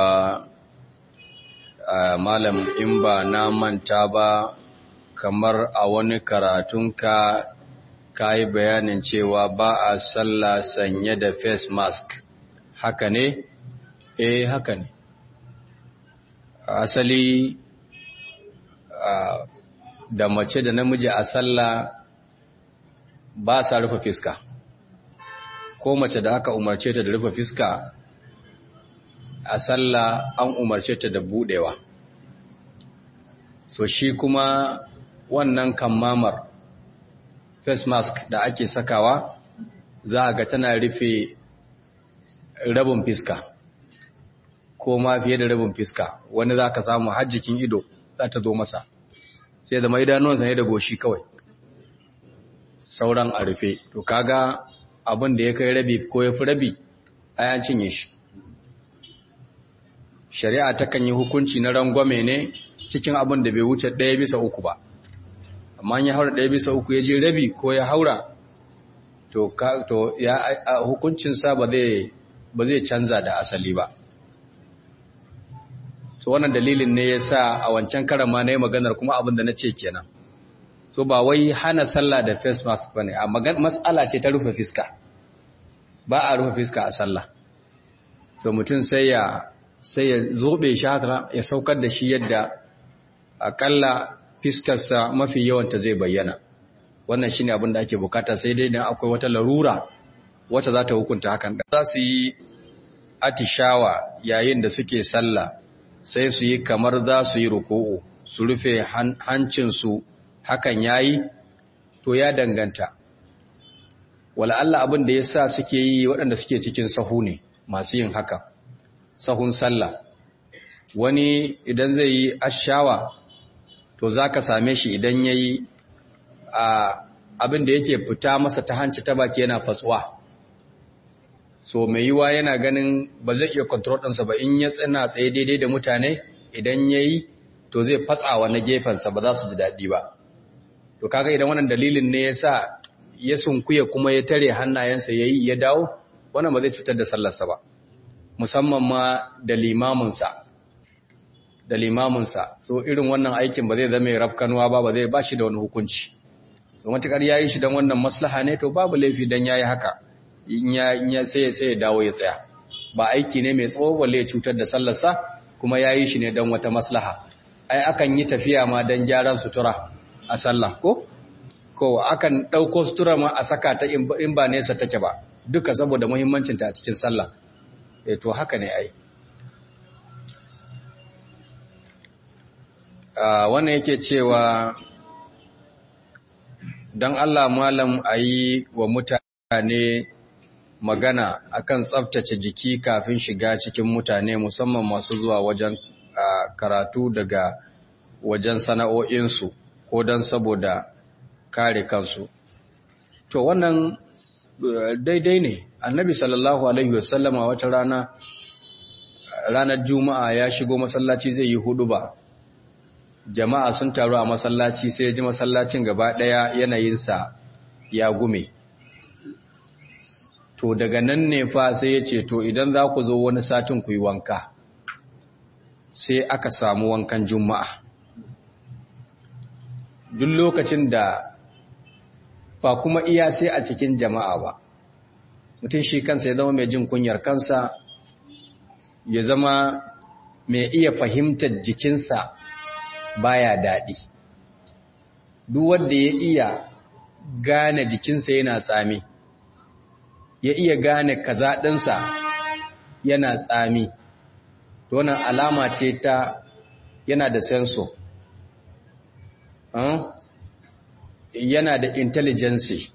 malam in ba na manta ba kamar a wani karatunka ka yi bayanin cewa ba a sallah sanye da face mask haka ne eh haka ne asali da mace da namiji a sallah ba sa rufe fiska ko mace da aka umarce ta da rufe fiska a sallah an umarce ta da budewa so shi kuma wannan kammamar face mask da ake sakawa za a ga tana rufe rabin fiska ko ma fiye da rabin fiska wani za ka samu hajjikin ido za ta zo masa sai zama idanuwansa ne da goshi kawai sauran a rufe to kaga abin da ya kai rabi ko ya fi rabi ayan cinye shi shari'a takan yi hukunci na rangwame ne cikin abin da bai wuce ɗaya bisa uku ba amma ya haura ɗaya bisa uku ya je rabi ko ya haura to, to ya hukuncinsa ba zai ba zai canza da asali ba so wannan dalilin ne ya sa a wancan karama na yi maganar kuma abin da na ce kenan so ba wai hana sallah da face mask bane a matsala ce ta rufe fiska ba a rufe fiska a sallah so mutum sai ya sai ya zobe shi haka ya saukar da shi yadda akalla fiskarsa mafi yawanta zai bayyana wannan shine abin da ake bukata sai dai dan akwai wata larura wacce za ta hukunta hakan da za su yi atishawa yayin da suke sallah sai su yi kamar za su yi ruku'u su rufe hancinsu hakan yayi to ya danganta wala Allah abin da yasa suke yi waɗanda suke cikin sahu ne masu yin haka sahun sallah wani idan zai yi ashawa to zaka same shi idan yayi a abin da yake fita masa ta hanci ta baki yana fatsuwa so mai yiwa yana ganin ba zai iya control ɗinsa ba in ya tsina tsaye daidai da mutane idan yayi to zai fatsawa na gefensa ba za su ji daɗi ba to kaga idan wannan dalilin ne yasa ya sunkuya kuma ya tare hannayensa yayi ya dawo wannan ba zai cutar da sallarsa ba musamman ma da limaminsa da limaminsa so irin wannan aikin ba zai zama rafkanuwa ba ba zai bashi da wani hukunci to matukar yayi shi dan wannan maslaha ne to babu laifi dan yayi haka in ya in ya sai sai ya dawo ya tsaya ba aiki ne mai tsawo balle ya cutar da sallarsa kuma yayi shi ne dan wata maslaha ai akan yi tafiya ma dan gyaran sutura a sallah ko ko akan dauko sutura ma a saka ta in ba nesa take ba duka saboda muhimmancin ta a cikin sallah eh to haka ne ai wannan yake cewa don Allah malam a yi wa mutane magana akan tsaftace jiki kafin shiga cikin mutane musamman masu zuwa wajen karatu daga wajen sana'o'insu ko don saboda kare kansu. To wannan daidai ne, annabi sallallahu Alaihi wasallama wata rana, ranar Juma'a ya shigo masallaci zai yi hudu ba. jama'a sun taru a masallaci sai ji masallacin gaba ɗaya yanayinsa ya gume to daga nan ne fa sai ya ce to idan za ku zo wani satin ku yi wanka sai aka samu wankan juma'a duk lokacin da ba kuma iya sai a cikin jama'a ba mutum shi kansa ya zama mai jin kunyar kansa ya zama mai iya fahimtar jikinsa baya daɗi duk wanda ya iya gane jikinsa yana tsami ya iya gane kaza ɗinsa yana tsami to wannan alama ce ta yana da senso yana da intelligence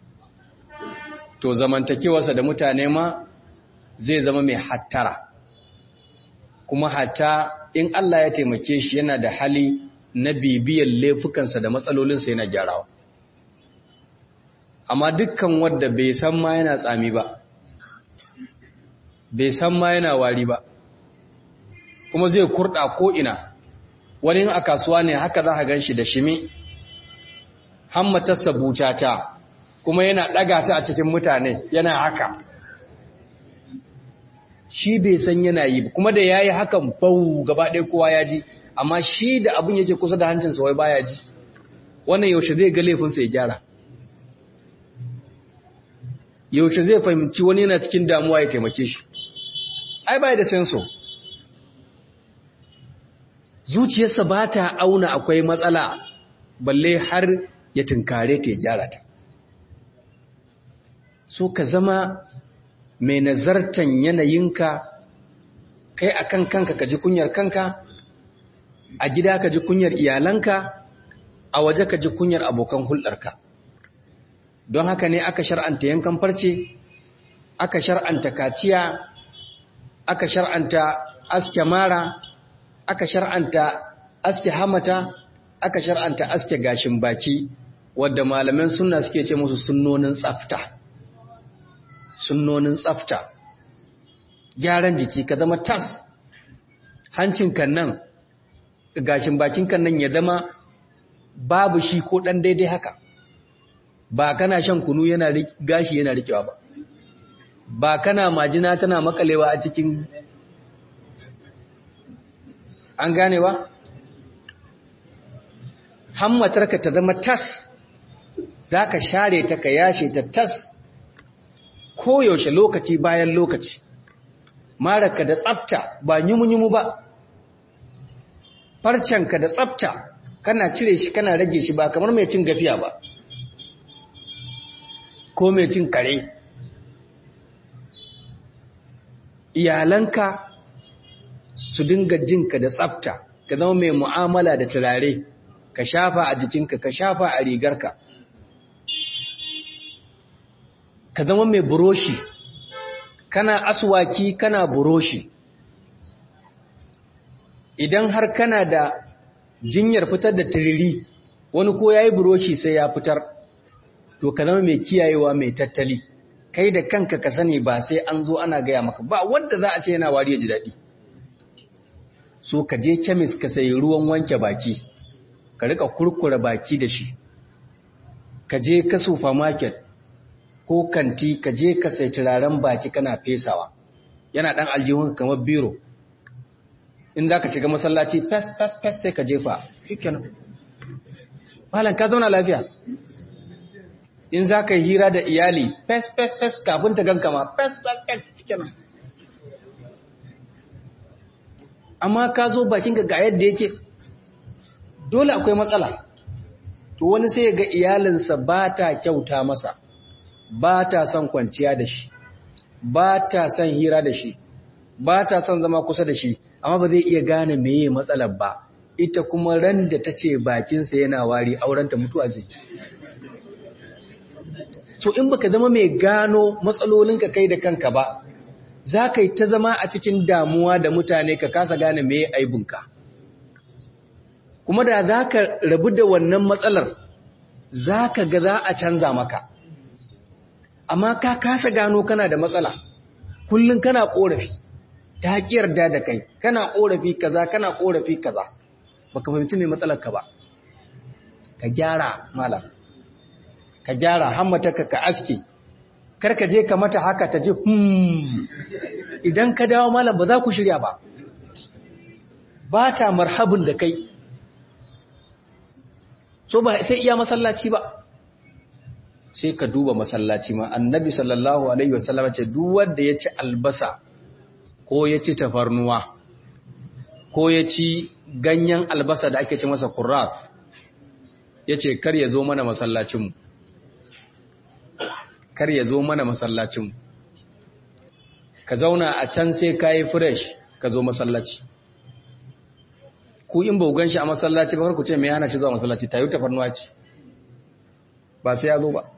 to zamantakewarsa da mutane ma zai zama mai hattara kuma hatta in Allah ya taimake shi yana da hali na bibiyar laifukansa da matsalolinsa yana gyarawa amma dukkan wadda bai san ma yana tsami ba bai san ma yana wari ba kuma zai kurda ko ina wani a kasuwa ne haka za a gan shi da shimi hammatarsa bucata kuma yana ɗaga ta a cikin mutane yana haka shi bai san yana yi kuma da ya yi hakan bau gaba ɗaya kowa ya ji amma shi da abin yake kusa da hancinsa wai baya ji wannan yaushe zai ga laifinsa ya gyara yaushe zai fahimci wani yana cikin damuwa ya taimake shi ai bai da senso zuciyarsa ba ta auna akwai matsala balle har ya tunkare ta ya gyara ta so ka zama mai nazartan yanayinka kai akan kanka ka ji kunyar kanka a gida ka ji kunyar iyalanka a waje ka ji kunyar abokan hulɗarka don haka ne aka shar'anta yankan farce aka shar'anta kaciya aka shar'anta aske mara aka shar'anta aske hamata aka shar'anta aske gashin baki wadda malaman sunna suke ce musu sunnonin tsafta sunnonin tsafta gyaran jiki ka zama tas hancin kan nan gashin bakin kan nan ya zama babu shi ko dan daidai haka ba kana shan kunu yana gashi yana rikewa ba ba kana majina tana makalewa a cikin an gane ba hammatarka ta zama tas za ka share ta ka yashe ta tas koyaushe lokaci bayan lokaci maraka da tsafta ba nyumu-nyumu ba farcenka da tsafta kana cire shi kana rage shi ba kamar mai cin gafiya ba ko mai cin kare iyalanka su dinga jinka da tsafta ka zama mai mu'amala da turare ka shafa a jikinka ka shafa a rigarka ka zama mai buroshi kana aswaki kana buroshi idan har kana da jinyar fitar da tiriri wani ko ya yi buroshi sai ya fitar to ka zama mai kiyayewa mai tattali kai da kanka ka sani ba sai an zo ana gaya maka ba wanda za a ce yana wari ya ji daɗi so ka je kemis ka sayi ruwan wanke baki ka rika kurkura baki da shi ka je ka supermarket ko kanti ka je ka sai turaren baki kana fesawa yana dan aljihun kamar biro in za ka shiga masallaci fes fes fes sai ka jefa shikenan malam ka zauna lafiya in za ka yi hira da iyali fes fes fes kafin ta ganka ma fes fes fes kenan amma ka zo bakin ga yadda yake dole akwai matsala to wani sai ga iyalinsa ba ta kyauta masa ba ta son kwanciya da shi ba ta son hira da shi ba ta son zama kusa da shi amma ba zai iya gane meye matsalar ba ita kuma ran da ta ce bakinsa yana wari aurenta mutuwa zai so in baka zama mai gano matsalolinka kai da kanka ba za ka yi ta zama a cikin damuwa da mutane ka kasa gane meye aibinka kuma da za ka rabu da wannan matsalar za ka ga za a canza maka amma ka kasa gano kana da matsala kullum kana korafi ta haƙiyar da da kai kana korafi kaza kana korafi kaza baka fahimci mai matsalar ka ba ka gyara malam ka gyara hammataka ka aske kar ka je ka mata haka ta ji hmm idan ka dawo malam ba za ku shirya ba ba ta marhabin da kai so ba sai iya masallaci ba sai ka duba masallaci ma annabi sallallahu alaihi wasallam ce duk wanda ya ci albasa ko ya ci tafarnuwa ko ya ci ganyen albasa da ake ce masa kurraf yace kar ya zo mana masallacin mu kar ya zo mana masallacin mu ka zauna a can sai kai fresh ka zo masallaci ku in ba gan shi a masallaci ba ku ce me yana shi zuwa masallaci tayi tafarnuwa ce ba sai ya zo ba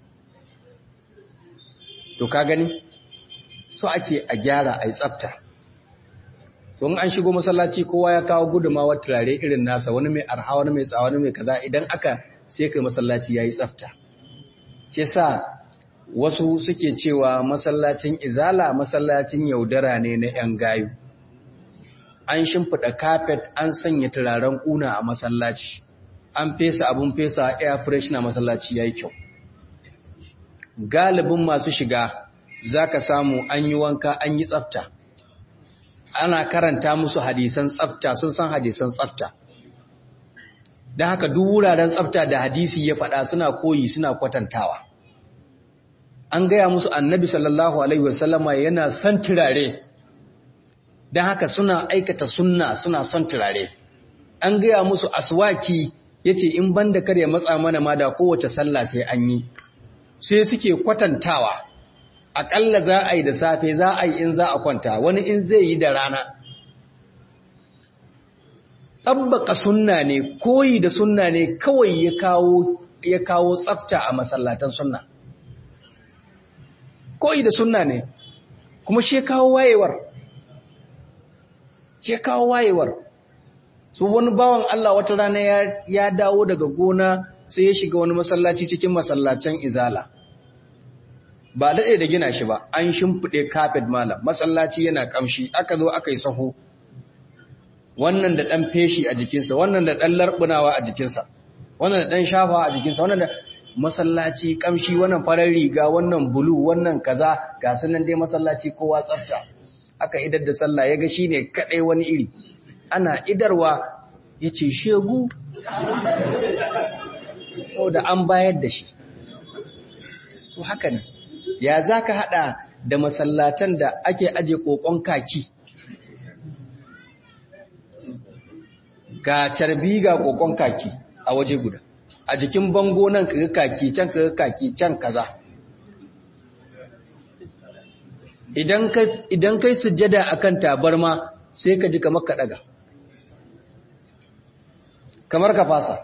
to ka gani so ake a gyara a yi tsafta so in an shigo masallaci kowa ya kawo gudumawar turare irin nasa wani mai arha wani mai tsawa wani mai kaza idan aka sai kai masallaci ya yi tsafta shi sa wasu suke cewa masallacin izala masallacin yaudara ne na 'yan gayu an shimfiɗa kafet an sanya turaren ƙuna a masallaci an fesa abun fesa air fresh na masallaci ya yi kyau galibin masu shiga za ka samu an yi wanka an yi tsafta ana karanta musu hadisan tsafta sun san hadisan tsafta da haka duk wuraren tsafta da hadisi ya faɗa suna koyi suna kwatantawa an gaya musu annabi sallallahu alaihi wasallama yana son turare don haka suna aikata sunna suna son turare an gaya musu aswaki ya ce in banda kar ya matsa mana ma da kowace sallah sai an yi sai suke kwatantawa aƙalla za a yi da safe za a yi in za a kwanta wani in zai yi da rana tabbaka sunna ne koyi da sunna ne kawai ya kawo ya kawo tsafta a masallatan sunna koyi da sunna ne kuma shi kawo wayewar shi kawo wayewar su wani bawan Allah wata rana ya dawo daga gona sai ya shiga wani masallaci cikin masallacin izala ba daɗe da gina shi ba an shimfiɗe kafet malam masallaci yana ƙamshi aka zo aka yi saho wannan da ɗan feshi a jikinsa wannan da ɗan larɓunawa a jikinsa wannan da ɗan shafa a jikinsa wannan da masallaci ƙamshi wannan farar riga wannan bulu wannan kaza ga sunan dai masallaci kowa tsafta aka idar da sallah ya ga shi ne kaɗai wani iri ana idarwa ya ce shegu da an bayar da shi to haka ne ya za ka haɗa da masallatan da ake aje ƙoƙon kaki ga carbi ga ƙoƙon kaki a waje guda a jikin bango nan kaga kaki can kaga kaki can kaza idan kai sujjada akan tabarma sai ka ji kamar ka daga kamar ka fasa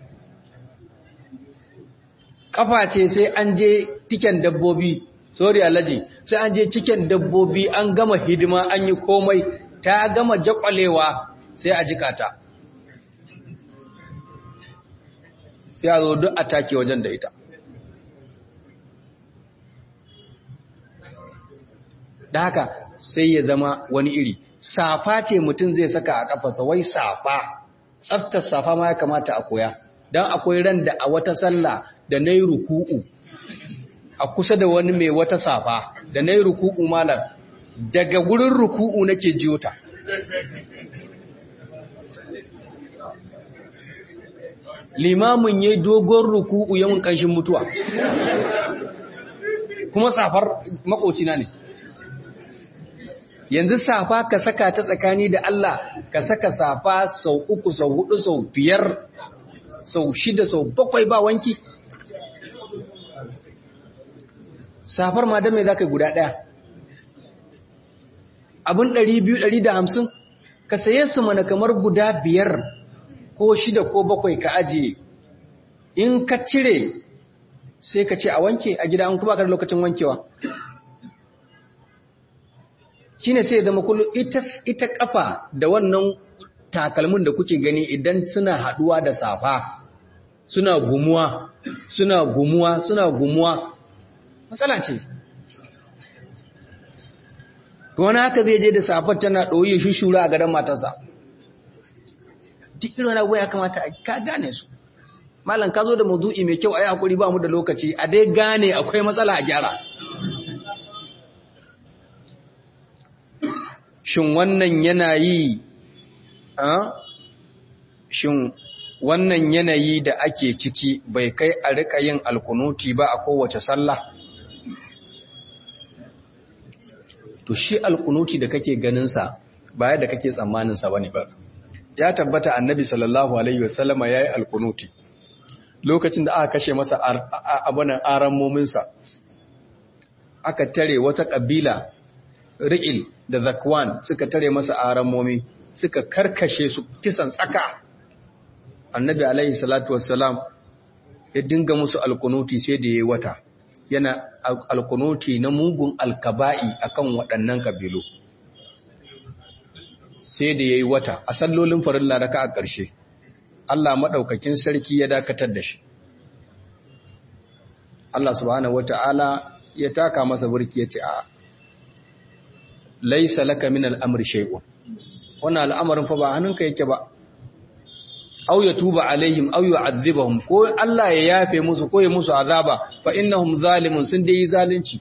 kafa ce sai an je tiken dabbobi sorry alaji sai an je cikin dabbobi an gama hidima an yi komai ta gama jakwalewa sai a jikata sai a zo duk a take wajen da ita da haka sai ya zama wani iri safa ce mutum zai saka a kafarsa wai safa tsaftar safa ma ya kamata a koya don akwai ran da a wata sallah da na yi ruku'u a kusa da wani mai wata safa da na yi ruku'u malam daga gurin ruku'u nake jiyo ta limamin ya dogon ruku'u yawan ƙanshin mutuwa kuma safar makocina ne yanzu safa ka saka ta tsakani da Allah ka saka safa sau uku sau hudu sau biyar sau shida sau bakwai ba wanki safar ma mai za ka guda ɗaya abin ɗari biyu ɗari da hamsin ka saye su mana kamar guda biyar ko shida ko bakwai ka ajiye in ka cire sai ka ce a wanke a gida an kuma ka da lokacin wankewa shi ne sai zama kullum ita kafa da wannan takalmin da kuke gani idan suna haduwa da safa suna gumuwa suna gumuwa suna gumuwa matsala ce wani haka zai je da safar tana ɗoyi shushura a gadon matarsa duk irin wani abuwa ya kamata ka gane su malam ka zo da mazu'i mai kyau a yi hakuri ba mu da lokaci a dai gane akwai matsala a gyara shin wannan yanayi a shin wannan yanayi da ake ciki bai kai a rika yin alkunuti ba a kowace sallah to shi alkunuti da kake ganinsa baya da kake tsammaninsa ba ne ba ya tabbata annabi sallallahu alaihi wasallama ya yi alkunuti lokacin da aka kashe masa abunan aran mominsa aka tare wata ƙabila ri'il da zakwan suka tare masa aran momi suka karkashe su kisan tsaka annabi alaihi salatu wassalam ya dinga musu alkunuti sai da ya yi wata yana alkunuti na mugun alkaba'i akan waɗannan kabilu sai da ya yi wata a sallolin farin laraka a ƙarshe Allah maɗaukakin sarki ya dakatar da shi Allah subhanahu wata'ala ya taka masa burki ya ce a laisa laka min al'amr shay'un wannan al'amarin fa ba hannunka yake ba aw ya tuba alaihim aw yu'adhibahum ko Allah ya yafe musu ko ya musu azaba fa innahum zalimun sun dai zalunci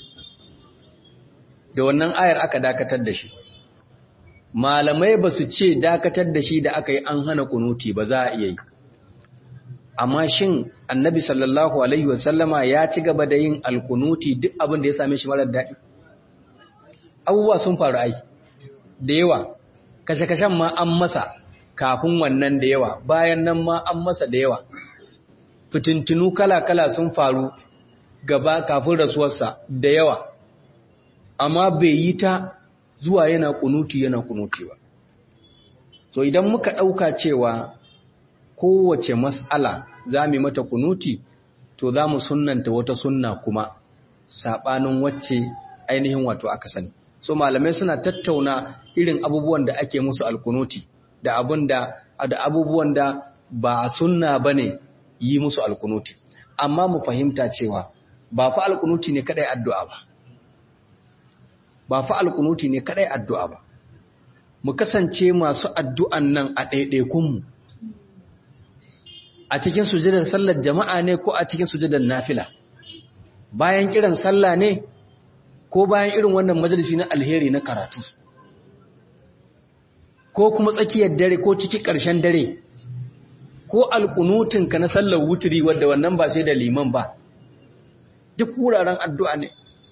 da wannan ayar aka dakatar da shi malamai ba su ce dakatar da shi da aka yi an hana kunuti ba za a iya yi amma shin annabi sallallahu alaihi wasallama ya ci gaba da yin alkunuti duk abin da ya same shi marar daɗi abubuwa sun faru ai da yawa kashe-kashen ma an masa kafin wannan da yawa bayan nan ma an masa da yawa fitintinu kala-kala sun faru gaba kafin rasuwarsa da yawa amma bai yi ta zuwa yana kunuti yana kunuti ba so idan muka ɗauka cewa kowace mas'ala za mu mata kunuti to za mu sunnanta wata sunna kuma saɓanin wacce ainihin wato aka sani so malamai suna tattauna irin abubuwan da ake musu alkunuti da abun da da abubuwan da ba sunna bane yi musu alkunuti amma mu fahimta cewa ba fa alkunuti ne kadai addu'a ba ba fa alkunuti ne kadai addu'a ba mu kasance masu addu'an nan a ɗaiɗaikunmu a cikin sujadar sallar jama'a ne ko a cikin sujadar nafila bayan kiran sallah ne ko bayan irin wannan majalisi na alheri na karatu ko kuma tsakiyar dare ko cikin ƙarshen dare ko alkunutinka na sallar wuturi wadda wannan ba sai da liman ba duk wuraren addu'a ne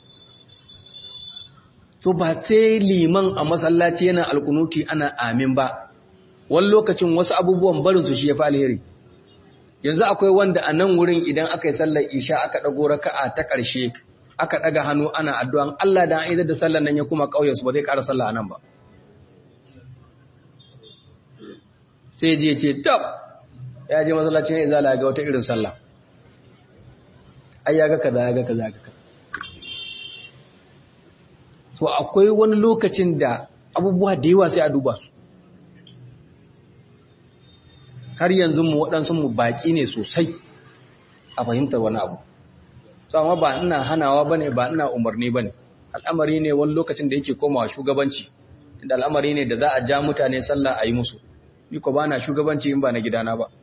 to ba sai liman a masallaci yana alkunuti ana amin ba wani lokacin wasu abubuwan barin su shi ya fi alheri yanzu akwai wanda a nan wurin idan aka yi sallar isha aka ɗago raka'a ta ƙarshe aka ɗaga hannu ana addu'an Allah da an da sallar nan ya kuma ƙauyensu ba zai ƙara sallah a nan ba sai je ce tab ya je masallacin ya zala ga wata irin sallah ai ya ga kaza ya ga kaza ya ga kaza to akwai wani lokacin da abubuwa da yawa sai a duba su har yanzu mu waɗansu mu baƙi ne sosai a fahimtar wani abu so amma ba ina hanawa bane ba ina umarni bane al'amari ne wani lokacin da yake komawa shugabanci inda al'amari ne da za a ja mutane sallah a yi musu ni ko bana shugabanci in ba na gidana ba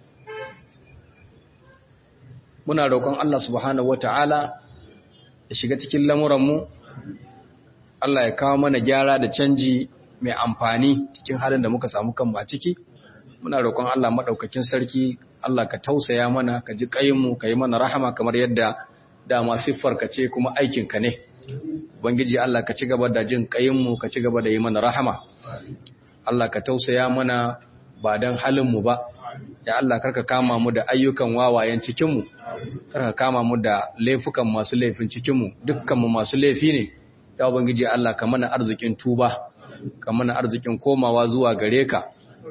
muna roƙon Allah subhanahu wataala ya shiga cikin lamuranmu Allah ya kawo mana gyara da canji mai amfani cikin halin da muka samu kanmu a ciki muna roƙon Allah maɗaukakin sarki Allah ka tausaya mana ka ji kayinmu ka yi mana rahama kamar yadda dama siffar ka ce kuma aikin ka ne ubangiji Allah ka ci gaba da jin kayinmu ka ci gaba da yi mana rahama Allah ka tausaya mana ba dan halin mu ba ya Allah karka kama mu da ayyukan wawayen cikin mu karka kama mu da laifukan masu laifin cikin mu dukkan mu masu laifi ne ya ubangiji Allah ka mana arzikin tuba ka mana arzikin komawa zuwa gare ka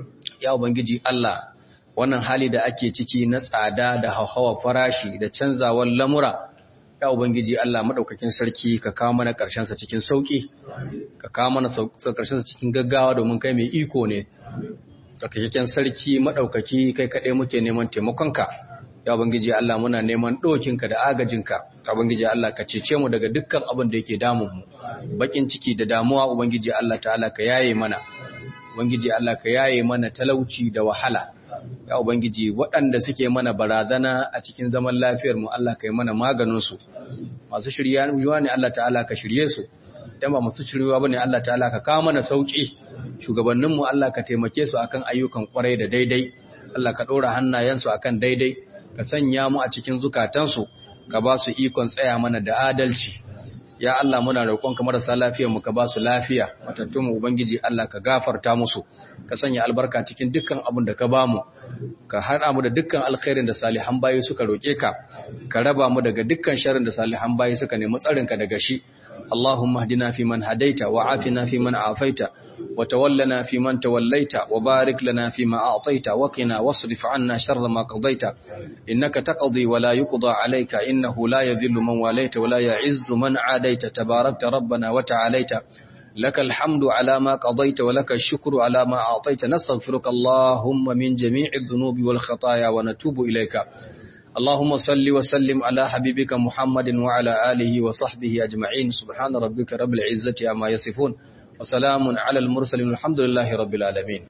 ya ubangiji Allah wannan hali da ake ciki na tsada da hauhawa farashi da canzawar lamura ya ubangiji Allah madaukakin sarki ka kawo mana karshen sa cikin sauki ka kawo mana karshen sa cikin gaggawa domin kai mai iko ne tsarkaken sarki madaukaki kai kaɗai muke neman taimakonka ya ubangiji Allah muna neman ɗokinka da agajinka ya ubangiji Allah ka cece mu daga dukkan abin da yake damun mu bakin ciki da damuwa ubangiji Allah ta'ala ka yaye mana ubangiji Allah ka yaye mana talauci da wahala ya ubangiji waɗanda suke mana barazana a cikin zaman lafiyar mu Allah ka yi mana maganin su masu shirya ne Allah ta'ala ka shirye su dan ba masu shiryewa bane Allah ta'ala ka kawo mana sauki shugabannin mu Allah ka taimake su akan ayyukan kwarai da daidai Allah ka ɗora hannayensu akan daidai ka sanya mu a cikin zukatansu ka ba su ikon tsaya mana da adalci ya Allah muna roƙon ka marasa lafiyar mu ka ba su lafiya matattun mu ubangiji Allah ka gafarta musu ka sanya albarka cikin dukkan abin da ka ba mu ka hada mu da dukkan alkhairin da salihan bayi suka roƙe ka ka raba mu daga dukkan sharrin da salihan bayi suka nemi tsarin ka daga shi Allahumma hdina fi man hadaita wa afina fi man afaita وتولنا في من توليت وبارك لنا فيما أعطيت وقنا واصرف عنا شر ما قضيت إنك تقضي ولا يقضى عليك إنه لا يذل من واليت ولا يعز من عاديت تباركت ربنا وتعاليت لك الحمد على ما قضيت ولك الشكر على ما أعطيت نستغفرك اللهم من جميع الذنوب والخطايا ونتوب إليك اللهم صل وسلم على حبيبك محمد وعلى آله وصحبه أجمعين سبحان ربك رب العزة عما يصفون وسلام على المرسلين الحمد لله رب العالمين